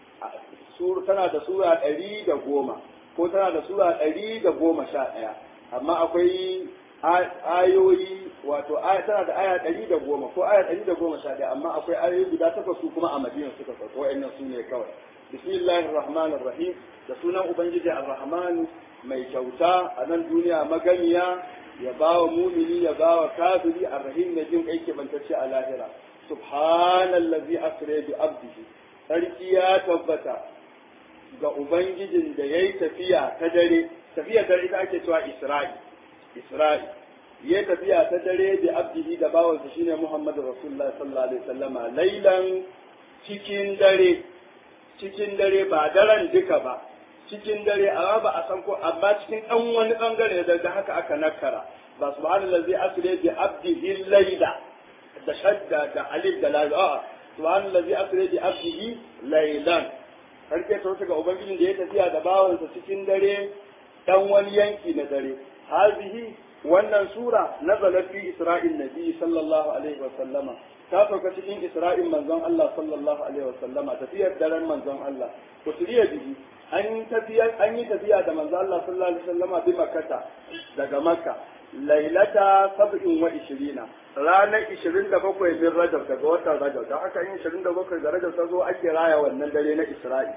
tana da sura ɗari da goma ko tana da sura ɗari da goma sha ɗaya amma akwai ayoyi wato tana da aya ɗari da goma ko aya ɗari da goma sha ɗaya amma akwai ayoyi guda takwas su kuma a madina suka sauka wa'annan su ne kawai bismillahir rahmanir rahim da sunan ubangiji ar-rahman mai kyauta a nan duniya maganiya ya ba wa mumini ya ba wa kafiri ar-rahim ne jin kai ke bantacce a lahira subhanallazi asra bi abdihi sarki ya tabbata ga ubangijin da yayi tafiya ta dare tafiya dare ita ake cewa isra'i isra'i ya tafiya ta dare bi abdihi da bawansa shine muhammadu rasulullahi sallallahu alaihi wasallama lailan cikin dare cikin dare ba daren duka ba cikin dare amma ba a san ko amma cikin ɗan wani ɓangare da da haka aka nakara ba subhanallazi asra bi abdihi layla da shadda da alif da la a subhanallazi asra bi abdihi laylan karke ta ga ubangijin da ya tafiya da bawansa cikin dare dan wani yanki na dare hazihi wannan sura nazalat fi isra'il nabi sallallahu alaihi wa sallama ta sauka cikin Isra'il manzon Allah sallallahu alaihi wasallama tafiyar daren manzon Allah usriya bihi an tafiya an yi tafiya da manzon Allah sallallahu alaihi wasallama bi makkata daga makka lailata sab'in wa ishirina ranar ishirin da bakwai min rajab daga watan rajab da haka yin ishirin da bakwai ga rajab ta zo ake raya wannan dare na isra'i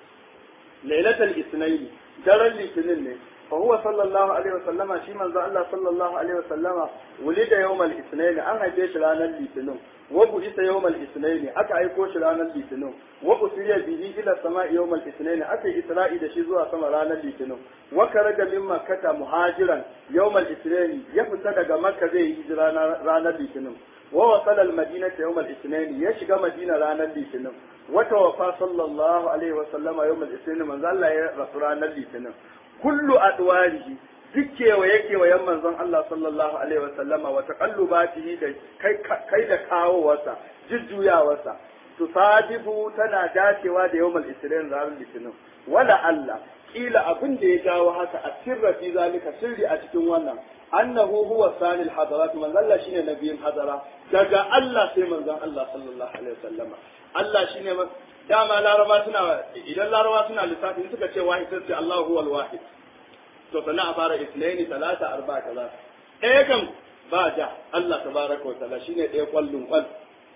lailatul isnaini daren litinin ne fa huwa sallallahu alaihi wasallama shi manzo Allah sallallahu alaihi wasallama wulida yawmal isnaini an haife shi ranar litinin wa bu'isa yawmal isnaini aka aiko shi ranar litinin wa usriya bihi ila sama'i yawmal isnaini aka yi isra'i da shi zuwa sama ranar litinin wa karaja min makkata muhajiran yawmal isnaini ya fita daga makka zai yi hijira ranar litinin wa wasala al-madinata yawmal isnaini ya shiga madina ranar litinin wa tawaffa sallallahu alaihi wasallama yawmal isnaini manzo Allah ya rasu ranar litinin kullu adwarihi duk kewaye kewayen manzon Allah sallallahu alaihi wa sallama wa taqallubatihi da kai kai da kawowarsa jujjuyawarsa tusadifu tana dacewa da yawmal isrin ranar litinin wala Allah kila abin da ya jawo haka a sirra fi zalika sirri a cikin wannan annahu huwa sanil hadarat manzon Allah shine nabiyin hadara daga Allah sai manzon Allah sallallahu alaihi wa sallama Allah shine dama laraba suna idan laraba suna lissafi suka ce wahid sai ce Allahu huwal wahid to sannan a fara isnaini talata arba kaza ɗaya kan ba ja Allah tabaraka wa ta'ala shine ɗaya kwallon kwal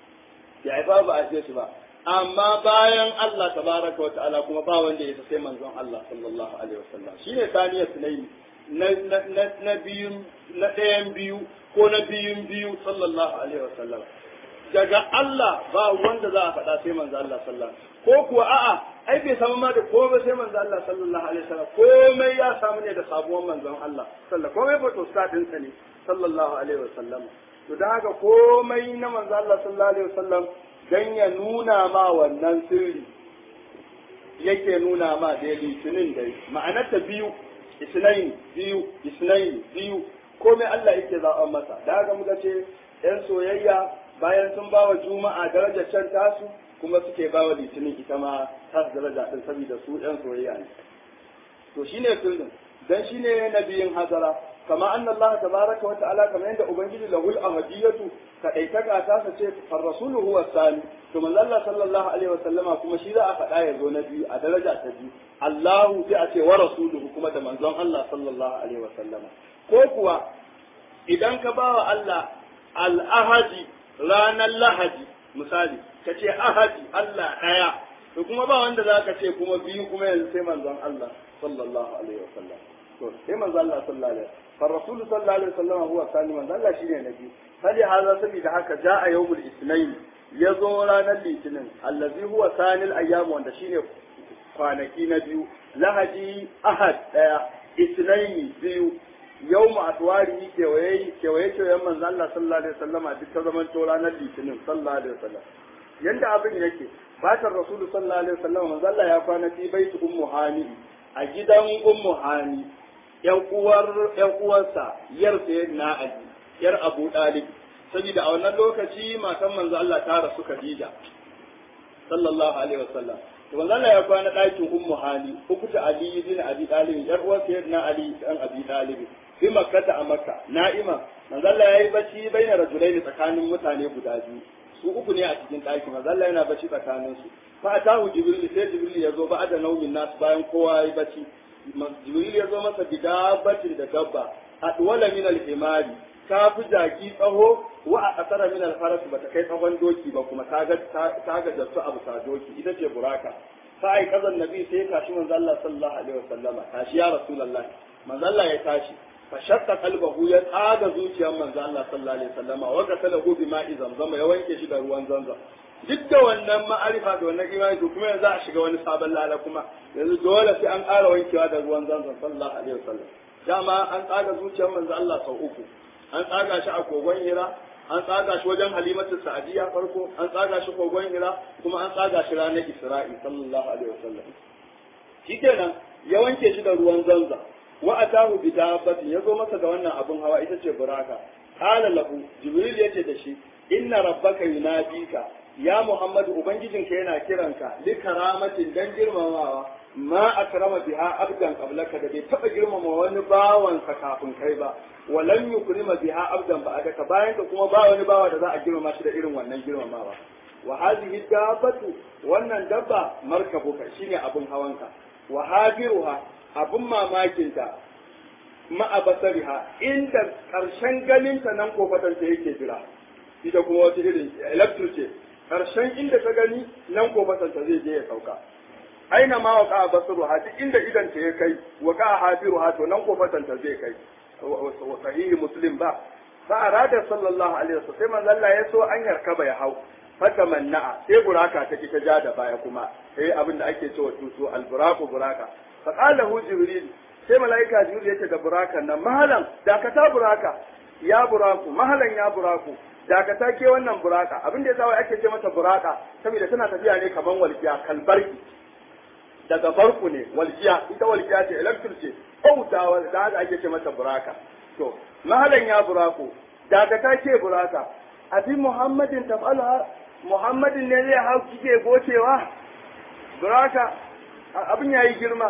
ya ba ba a ce shi ba amma bayan Allah tabaraka wa ta'ala kuma ba wanda ya sai manzon Allah sallallahu alaihi wasallam shine taniya sunaini na na na biyu na ɗayan biyu ko na biyun biyu sallallahu alaihi wasallam daga Allah ba wanda za a faɗa sai manzo Allah sallallahu ko kuwa a'a ai bai samu ma da komai sai manzo Allah sallallahu alaihi wasallam komai ya samu ne da sabuwar manzon Allah sallallahu komai ba to sadin sa ne sallallahu alaihi wasallam to dan haka komai na manzo Allah sallallahu alaihi wasallam dan ya nuna ma wannan sirri yake nuna ma da litinin dai ma'anarta biyu isnaini biyu isnaini biyu komai Allah yake zaɓa masa da haka muka ce yan soyayya bayan sun bawa juma'a darajar can tasu kuma suke bawa litinin ita ma tasu daraja din saboda su yan soyayya ne to shine sirrin dan shine nabiyin hazara kama anna Allah tabaraka wa ta'ala kama yanda ubangiji lahul ahadiyatu ka daitaka ta sa ce far rasulu huwa sani to manzo Allah sallallahu alaihi wa sallama kuma shi za a faɗa ya zo na biyu a daraja ta biyu Allahu sai a ce wa rasuluhu kuma da manzon Allah sallallahu alaihi wa sallama ko kuwa idan ka bawa Allah al-ahadi ranar lahadi misali ka ce ahadi Allah ɗaya to kuma ba wanda za ka ce kuma biyu kuma yanzu sai manzon Allah sallallahu alaihi wa sallam to sai manzon Allah sallallahu alaihi wa فالرسول صلى الله عليه وسلم هو الثاني من الله شيء نبي فلهذا سبي haka جاء يوم الاثنين يزو ranar litinin allazi huwa sanil ayyam wanda shine kwanaki na biyu lahadi ahad daya isnaini biyu yawmu atwari kewaye kewaye kewayen manzo Allah sallallahu alaihi wasallama duk ta zaman to ranar litinin sallallahu alaihi wasallam yanda abin yake fatar rasulu sallallahu alaihi wasallama manzo Allah ya kwana fi baitu ummu hani a gidan ummu hani yan uwar yan uwarsa yar sayyidina Ali yar Abu Dalib saboda a wannan lokaci matan manzo Allah ta rasu Khadija sallallahu alaihi wasallam to manzo Allah ya kwana ɗakin ummu Hani ukuta Ali bin Abi Talib yar uwar sayyidina Ali dan Abi Talib fi makkata a makka na'ima manzo Allah yayi bacci baina rajulaini tsakanin mutane guda biyu su uku ne a cikin ɗakin manzo Allah yana bacci tsakanin su fa atahu jibril sai jibril ya zo ba da naumin nasu bayan kowa yayi bacci jibril ya zo masa bidabatin da dabba adwala min al-himari ta fi jaki tsaho wa a kasara min al-faras ba ta kai tsawon doki ba kuma ta ga ta ga jattu abu sa doki ita ce buraka fa ai kazan nabi sai tashi manzo Allah sallallahu alaihi wasallama tashi ya rasulullahi manzo Allah ya tashi fa shakka qalbahu ya tsaga zuciyar manzo Allah sallallahu alaihi wasallama wa gasalahu bima'i zamzama ya wanke shi da ruwan zamzam duk da wannan ma'arifa da wannan imani to kuma yanzu a shiga wani sabon lala kuma yanzu dole sai an ƙara wankewa da ruwan zanzan sallallahu alaihi wasallam dama an tsaga zuciyar manzo Allah sau uku an tsaga shi a kogon hira an tsaga shi wajen halimatu sa'diya farko an tsaga shi kogon hira kuma an tsaga shi ranar isra'i sallallahu alaihi wasallam shikenan ya wanke shi da ruwan zanzan wa atahu bi dabbatin yazo masa da wannan abun hawa ita ce buraka qala lahu jibril yace da shi inna rabbaka yunadika ya Muhammadu ubangijinka yana kiranka li karamatin dan girmamawa ma akrama biha abdan qablaka da bai taba girmama wani bawansa kafin kai ba walan yukrima biha abdan ba'daka bayan ka kuma ba wani bawa da za a girmama shi da irin wannan girmamawa wa hadhihi dabbatu wannan dabba markabuka shine abun hawanka wa hadiruha abun mamakinta ma'a basariha inda karshen ganinta nan kofatanta yake jira ita kuma wata irin electric ce karshen inda ta gani nan kofatanta zai je ya sauka aina ma waka basaruha duk inda idan ta ya kai waka hafiruha to nan kofatanta zai kai wa sahihi muslim ba fa arada sallallahu alaihi wasallam sai manzo Allah ya so an yarkaba ya hau fata manna'a sai buraka ta ta ja da baya kuma sai abin da ake cewa tutu alburaku buraka fa qala hu jibril sai malaika jibril yace da burakan nan mahalan dakata buraka ya buraku mahalan ya buraku dakata ke wannan buraka abin da yasa wai ake ce mata buraka saboda tana tafiya ne kaman walkiya kalbarki daga barku ne walkiya ita walkiya ce electric ce kautawa da haka ake ce mata buraka to mahalan ya buraku dakata ke buraka abi muhammadin taf'alha muhammadin ne zai hau kike gocewa buraka abin yayi girma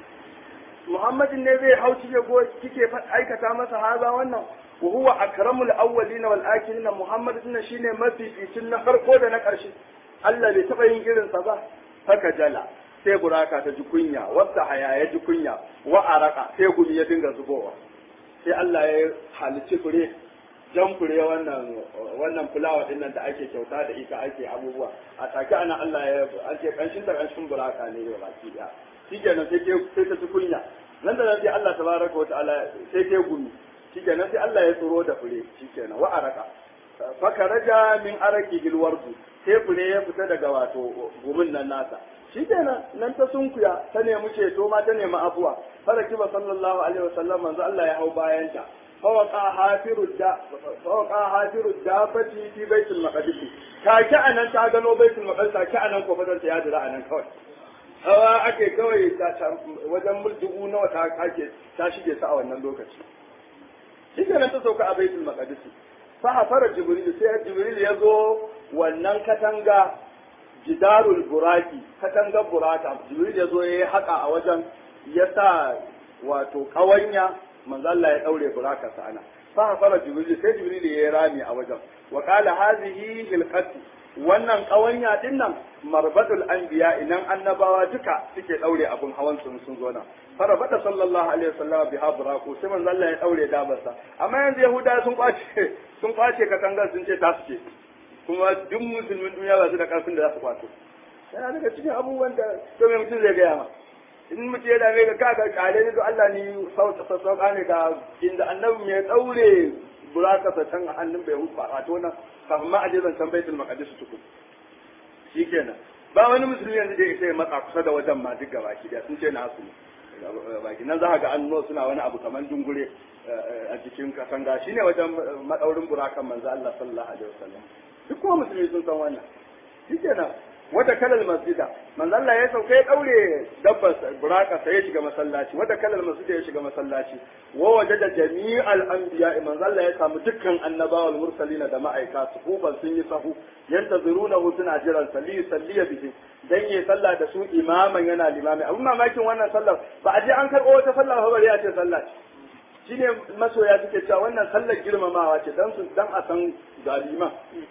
muhammadin ne zai hau kike go kike aikata masa haza wannan wa huwa akramul awwalin wal akhirin muhammad din shine mafificin na farko da na karshe Allah bai taba yin irin sa ba haka jala sai buraka ta ji kunya wata haya ya ji kunya wa araka sai gumi ya dinga zubowa sai Allah ya halicci fure jan fure wannan wannan fulawa din nan da ake kyauta da ita ake abubuwa a take ana Allah ya ake kanshin da kanshin buraka ne ya baki daya shikenan sai ke sai ta ci kunya nan da nan sai Allah tabaraka wataala sai ke gumi shikenan sai Allah ya tsoro da fure shikenan wa araka fakaraja min araki hilwardu sai fure ya fita daga wato gumin nan nasa shikenan nan ta sunkuya ta nemi ceto ma ta nemi afuwa faraki ba sallallahu alaihi wasallam manzo Allah ya hau bayanta فوقع حافر الدا فوقع حافر الدابة في بيت المقدس كاكا أنا تاغنو بيت المقدس كاكا أنا كوفدر يا درا أنا كوي hawa ake kawai wajen muldugu nawa ta ake ta shige sa a wannan lokaci shi nan ta sauka a baitul maqdis fa hafara jibril sai jibril ya zo wannan katanga jidarul buraki katangar buraka jibril ya zo ya haka a wajen ya sa wato kawanya manzo Allah ya daure buraka sana fa fara jibril sai jibril ya rami a wajen wa qala hadhihi hilqati wannan kawanya din nan marbatul anbiya inan annabawa duka suke daure abun hawan sun sun zo nan farabata sallallahu alaihi wasallam biha buraku sai manzo Allah ya daure dabarsa amma yanzu yahuda sun kwace sun kwace katangar sun ce ta suke kuma duk musulmin duniya ba su da karfin da za su kwato yana daga cikin abubuwan da to me mutum zai gaya ma in mutum ya dame ka kaga kare ne to Allah ni sauka ne ga inda annabi ya daure buraka sa can hannun bai hutu a to nan kafin ma a je zancen baitul maqdis tuku shikenan ba wani musulmi yanzu da ya matsa kusa da wajen ma duk gaba ki sun ce na su baki nan za ka ga annuwa suna wani abu kamar dungure a jikin katanga shine wajen madaurin burakan manzo Allah sallallahu alaihi wasallam duk kuma musulmi sun san wannan shikenan wata kalal masjida manzo Allah ya sauka ya daure dabbar buraka sai ya shiga masallaci wata kalal masjida ya shiga masallaci wa wajada jami'al anbiya manzo Allah ya samu dukkan annabawa wal mursalin da ma'aika su kufan sun yi sahu yantaziruna suna jiran salli salliya bihi dan yi sallah da su imaman yana limami abun mamakin wannan sallar ba a je an karɓo wata sallah ba bari a ce sallah shine masoya suke cewa wannan sallar girmamawa ce dan su dan a san galiman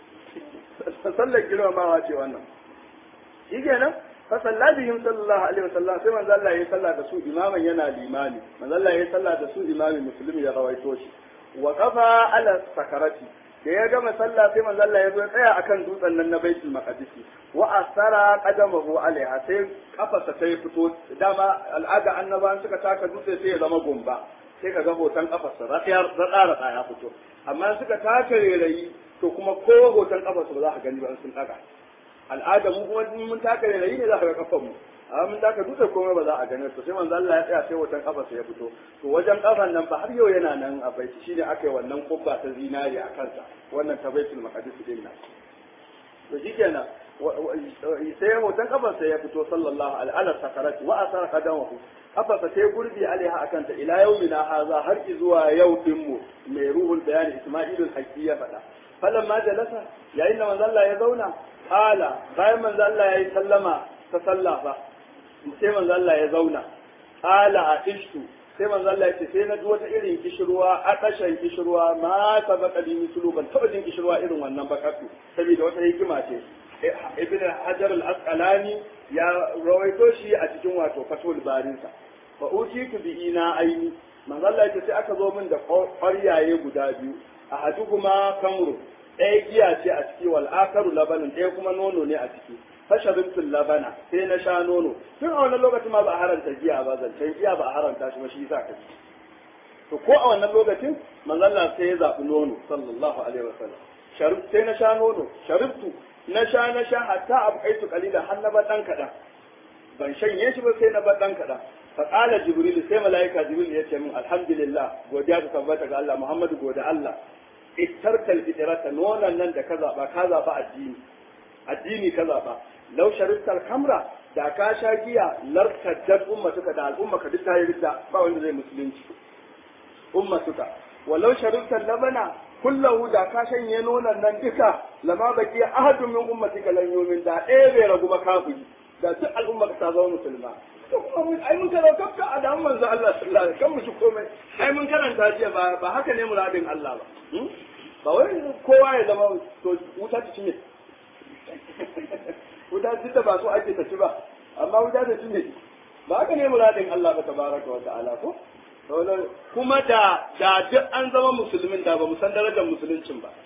sallar girmamawa ce wannan shi kenan fa salla bihim sallallahu alaihi wasallam sai manzo Allah ya salla da su imaman yana limami manzo Allah ya salla da su imami musulmi ya rawaito shi wa qafa ala sakarati da ya gama sallah sai manzo Allah ya zo tsaya akan dutsen nan na baitul maqdis wa asara qadamahu alaiha sai kafarsa ta fito dama al'ada annabawan suka taka dutse sai ya zama gumba sai ka ga hoton kafarsa ratsayar ratsara ya fito amma suka taka rairayi to kuma ko hoton kafarsa ba za ka gani ba sun daga al'ada mu kuma mun taka rairayi ne za ka ga kafan mu amma mun taka dutse komai ba za a gane to sai manzo Allah ya tsaya sai hoton kafarsa ya fito to wajen kafan nan fa har yau yana nan a baiti shine aka yi wannan kubba ta zinari a kansa wannan ta baitul maqdis din nan to shikenan sai hoton kafarsa ya fito sallallahu alaihi wa sakarati wa asara qadamahu kafarsa sai gurbi alaiha akan ta ila yaumina haza har zuwa yau din mu mai ruhul bayani isma'ilul haqqi ya faɗa falan ma jalasa yayin da manzo Allah ya zauna qala bayan manzo Allah ya yi sallama ta sallafa sai manzo Allah ya zauna qala aishtu sai manzo Allah ya ce sai na ji wata irin kishirwa a kashan kishirwa ma sabaka bi mislu ban taba jin kishirwa irin wannan bakatu saboda wata hikima ce ibn hajar al-asqalani ya rawaito shi a cikin wato fatul barinsa fa utitu bi ina aini manzo Allah ya ce sai aka zo min da ƙwaryaye guda biyu ahaduhuma kamru ɗaya giya ce a ciki wal akaru labanin ɗaya kuma nono ne a ciki fasharibtul labana sai na sha nono tun a wannan lokacin ma ba a haranta giya ba zancen giya ba a haranta shi ba shi yasa kaci to ko a wannan lokacin manzon Allah sai ya zabi nono sallallahu alaihi wasallam sharib sai na sha nono sharibtu na sha na sha hatta abqaitu qalilan har na ba dan kadan ban shanye shi ba sai na ba dan kadan fa qala jibril sai malaika jibril ya ce min alhamdulillah godiya ta tabbata ga Allah muhammadu godiya Allah ittarkal fitrata nonon nan da ka zaba ka zaba addini addini ka zaba law sharibtal kamra da ka sha giya lartaddat ummatuka da al'ummaka duk ta yi ridda ba wanda zai musulunci ummatuka walau sharibtal labana kullahu da ka shanye nonon nan duka lama baki ahadun min ummatika lan yumin da ɗaya bai ragu ba kafiri da duk al'ummaka ta zama musulma to kuma mun ai mun karanta kafka a da manzo Allah sallallahu alaihi wasallam kan mu shi komai ai mun karanta jiya ba ba haka ne muradin Allah ba ba wai kowa ya zama to wuta ta cinye wuta duk da ba so ake ta ci ba amma wuta ta cinye ba haka ne muradin Allah ba tabaraka wa ta'ala ko kuma da da duk an zama musulmin da ba mu san darajar musuluncin ba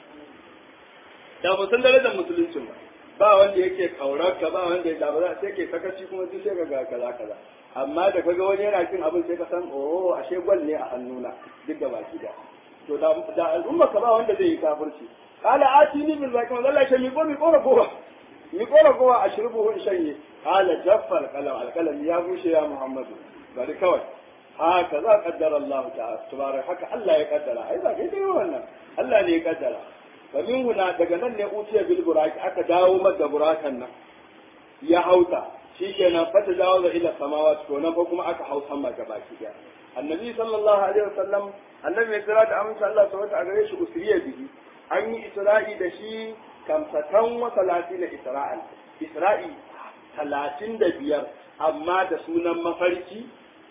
da ba san darajar musuluncin ba ba wanda yake kaurar ka ba wanda da ba za sai ke sakaci kuma duk sai ga kaza kaza amma da kaga wani yana cin abin sai ka san oh ashe gwal ne a hannuna duk da baki da to da da al'umma ka ba wanda zai yi kafirci qala atini bil zaki man Allah ya mi ko mi ko gowa mi ko gowa ashrubuhu in shanye qala jaffal qalam al qalam ya bushe ya muhammadu bari kawai haka za kaddara Allah ta'ala tabarak haka Allah ya kaddara ai ba kai dai wannan Allah ne ya kaddara fa min huna daga nan ne utiya bil buraki aka dawo masa burakan nan ya hauta shikenan fata dawo da ila samawati to nan fa kuma aka hau sama gaba ki daya annabi sallallahu alaihi wasallam annabi ya kira da amince Allah subhanahu a gare shi usriya bihi an yi isra'i da shi kamsatan wa salatina isra'an isra'i talatin da biyar amma da sunan mafarki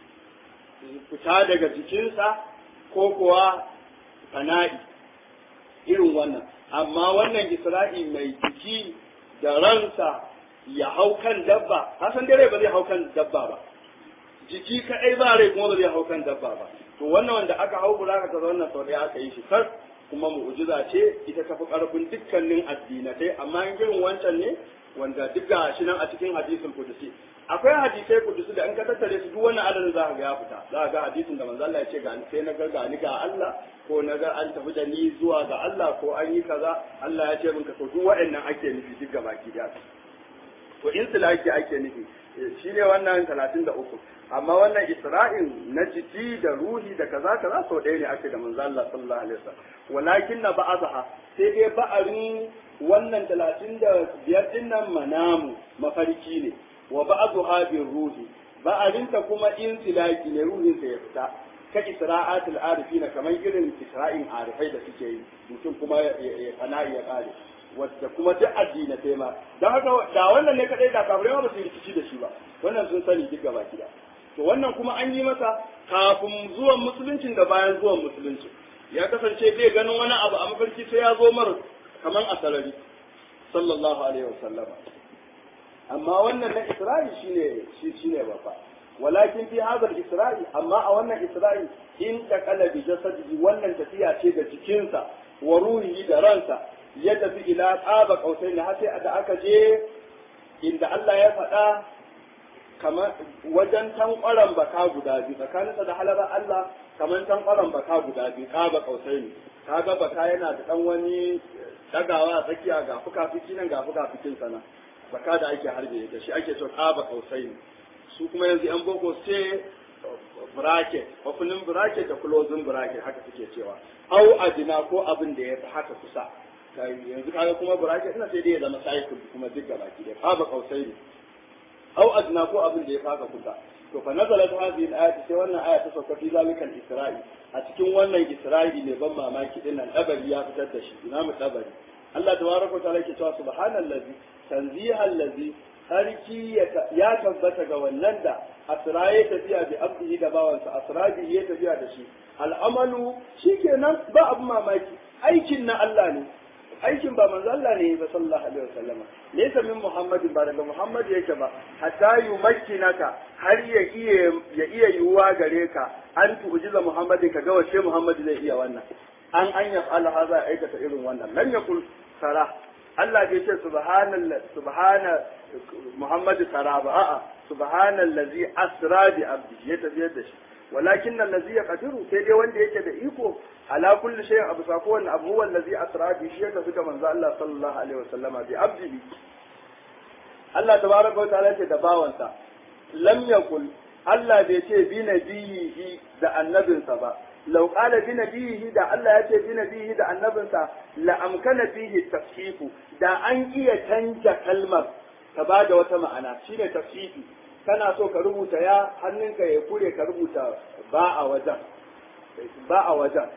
fita daga jikinsa ko kuwa fana'i irin wannan amma wannan isra'i mai jiki da ransa ya hau kan dabba hasan dare ba zai hau kan dabba ba jiki kaɗai ba rai kuma ba zai hau kan dabba ba to wannan wanda aka hau buraka ta wannan sau ɗaya aka yi shi kar kuma mu'jiza ce ita tafi ƙarfin dukkanin addinatai amma in irin wancan ne wanda duk ga shi nan a cikin hadisin kudusi akwai hadisai kudusi da in ka tattare su duk wannan adadin za ka ga ya fita za ka ga hadisin da manzo Allah ya ce ga sai na ga ga ni ga Allah ko na ga an tafi da ni zuwa ga Allah ko an yi kaza Allah ya ce min ka to duk waɗannan ake nufi duk gabaki da to in silaki ake nufi shi ne wannan talatin da uku amma wannan isra'in na jiki da ruhi da kaza kaza sau ɗaya ne ake da manzo Allah sallallahu alaihi wasallam walakin na ba'azaha sai dai ba'arin wannan talatin da biyar din nan manamu mafarki ne wa ba'azuha bir ruhi ba'arinta kuma in silaki ne ruhin sa ya fita ka isra'atul arifina kamar irin isra'in arifai da suke yi mutum kuma ya fana'i ya kare wadda kuma duk addinatai ma don haka da wannan ne kadai da kafirai ma ba su rikici da shi ba wannan sun sani duk gaba gida to wannan kuma an yi masa kafin zuwan musuluncin da bayan zuwan musuluncin ya kasance bai ganin wani abu a mafarki sai ya zo mar kaman a sarari sallallahu alaihi wasallama amma wannan na isra'i shine shi shine babba walakin fi hadal isra'i amma a wannan isra'i in taqala bi jasadihi wannan tafiya ce da jikinsa wa ruhihi da ransa ya tafi ila tsaba kausai ne har sai da aka je inda Allah ya faɗa kamar wajen tankwaran baka guda biyu tsakaninsa da halara Allah kamar tankwaran baka guda biyu tsaba kausai ne kaga baka yana da dan wani dagawa a tsakiya ga fuka-fiki nan ga fuka-fikin sana baka da ake harbe da shi ake cewa tsaba kausai ne su kuma yanzu yan boko sai bracket opening bracket da closing bracket haka suke cewa au adina ko abin da ya fi haka kusa yanzu kaga kuma bracket ina sai dai ya zama cycle kuma duk gaba ki da kaba kausai ne au adna ko abin da ya faka kusa to fa nazalat hadhihi al-ayat sai wannan aya ta sauka fi zalika al-isra'i a cikin wannan isra'i ne ban mamaki din nan dabari ya fitar da shi imamu dabari Allah tabaraka wa ta'ala yake cewa subhanallazi tanzihallazi sarki ya tabbata ga wannan da asra ya tafiya bi abdihi da bawansa asra bi ya tafiya da shi al'amalu shikenan ba abu mamaki aikin na Allah ne aikin ba manzo Allah ne ba sallallahu alaihi wasallama laysa min muhammadin ba daga muhammad yake ba hatta yumakkinaka har ya iya ya iya yuwa gare ka an tu'jiza muhammadin ka ga wace muhammad zai iya wannan an an yaf'ala hadha aikata irin wannan lam yakul sara Allah bai ce subhanallah subhana muhammad sara ba a'a subhanallazi asra bi abdi ya tafiyar da shi walakin allazi yaqdiru sai dai wanda yake da iko ala kulli shay'in abu sako wannan abu huwa allazi asra bi shi yake suka manzo Allah sallallahu alaihi wasallama bi abdihi Allah tabaraka wa ta'ala ce da bawansa lam yakul Allah bai ce bi nabiyihi da annabinsa ba law qala bi nabiyihi da Allah ya ce bi nabiyihi da annabinsa la amkana fihi tafsifu da an iya canja kalmar ta bada wata ma'ana shine tafsifi kana so ka rubuta ya hannunka ya kure ka rubuta ba a wajen ba a wajen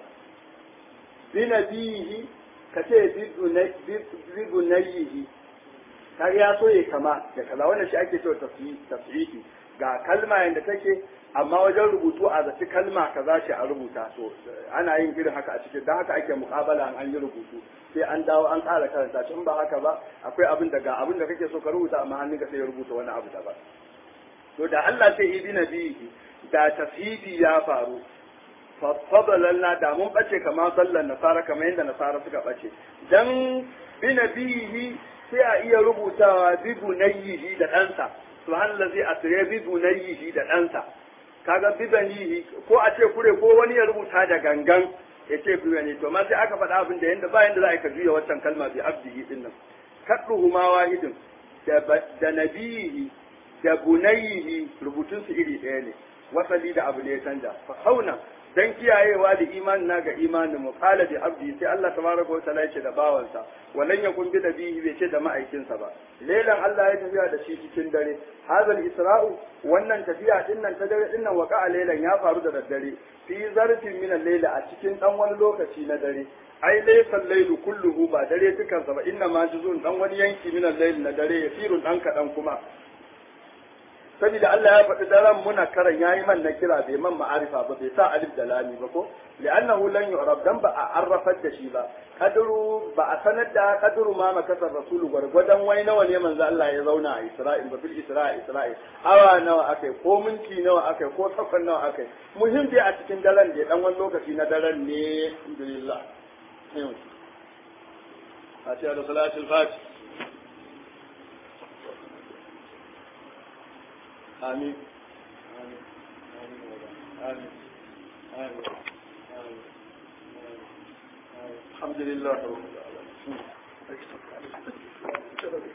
bi nabiyihi ka ce bi bunayihi ka ya so ya kama da kaza wannan shi ake cewa tafsiri ga kalma yanda take amma wajen rubutu a zaci kalma kaza ce a rubuta so ana yin irin haka a cikin dan haka ake muƙabala an yi rubutu sai an dawo an ƙara karanta shi in ba haka ba akwai abin da ga abin da kake so ka rubuta amma hannunka sai ya rubuta wani abu daban to da Allah sai ibi nabihi da tafhidi ya faru fadalanna da mun bace kamar sallan nasara kamar yadda nasara suka bace dan bi nabihi sai a iya rubutawa bi bunayyihi da ɗansa subhanallazi asra bi bunayyihi da ɗansa kaga bi banihi ko a ce kure ko wani ya rubuta da gangan ya ce bi bani to ma sai aka faɗa abin da yanda ba yanda za a ka juya wancan kalma bi abdihi din nan kadduhu ma wahidin da nabihi da bunayihi rubutun su iri ɗaya ne wasali da abu ne ya canja fa hauna dan kiyayewa da imanin na ga imanin mu qala bi abdi sai Allah tabaraka wa ta'ala yace da bawansa walan yakun bi nabihi bai ce da ma'aikinsa ba lailan Allah ya tafiya da shi cikin dare hazal isra'u wannan tafiya din nan ta dare din nan waka lailan ya faru da daddare fi zarfin min al a cikin dan wani lokaci na dare ai laysa al-lailu kulluhu ba dare dukansa ba inna ma juzun dan wani yanki min al na dare yasirun dan kadan kuma saboda Allah ya faɗi daren muna karan yayi man na kira bai man ma'arifa ba bai sa alif da lami ba ko li'annahu lan yu'rab dan ba a arrafar da shi ba kadru ba a sanar da kadru ma makasar rasulu gwargwadon wai nawa ne manzo Allah ya zauna a Isra'il ba bil Isra'il Isra'il awa nawa akai ko minti nawa akai ko sakon nawa akai muhim dai a cikin daren da dan wani lokaci na daren ne alhamdulillah Fatiha da salatul Fatih آمين آمين آمين آمين الحمد لله رب العالمين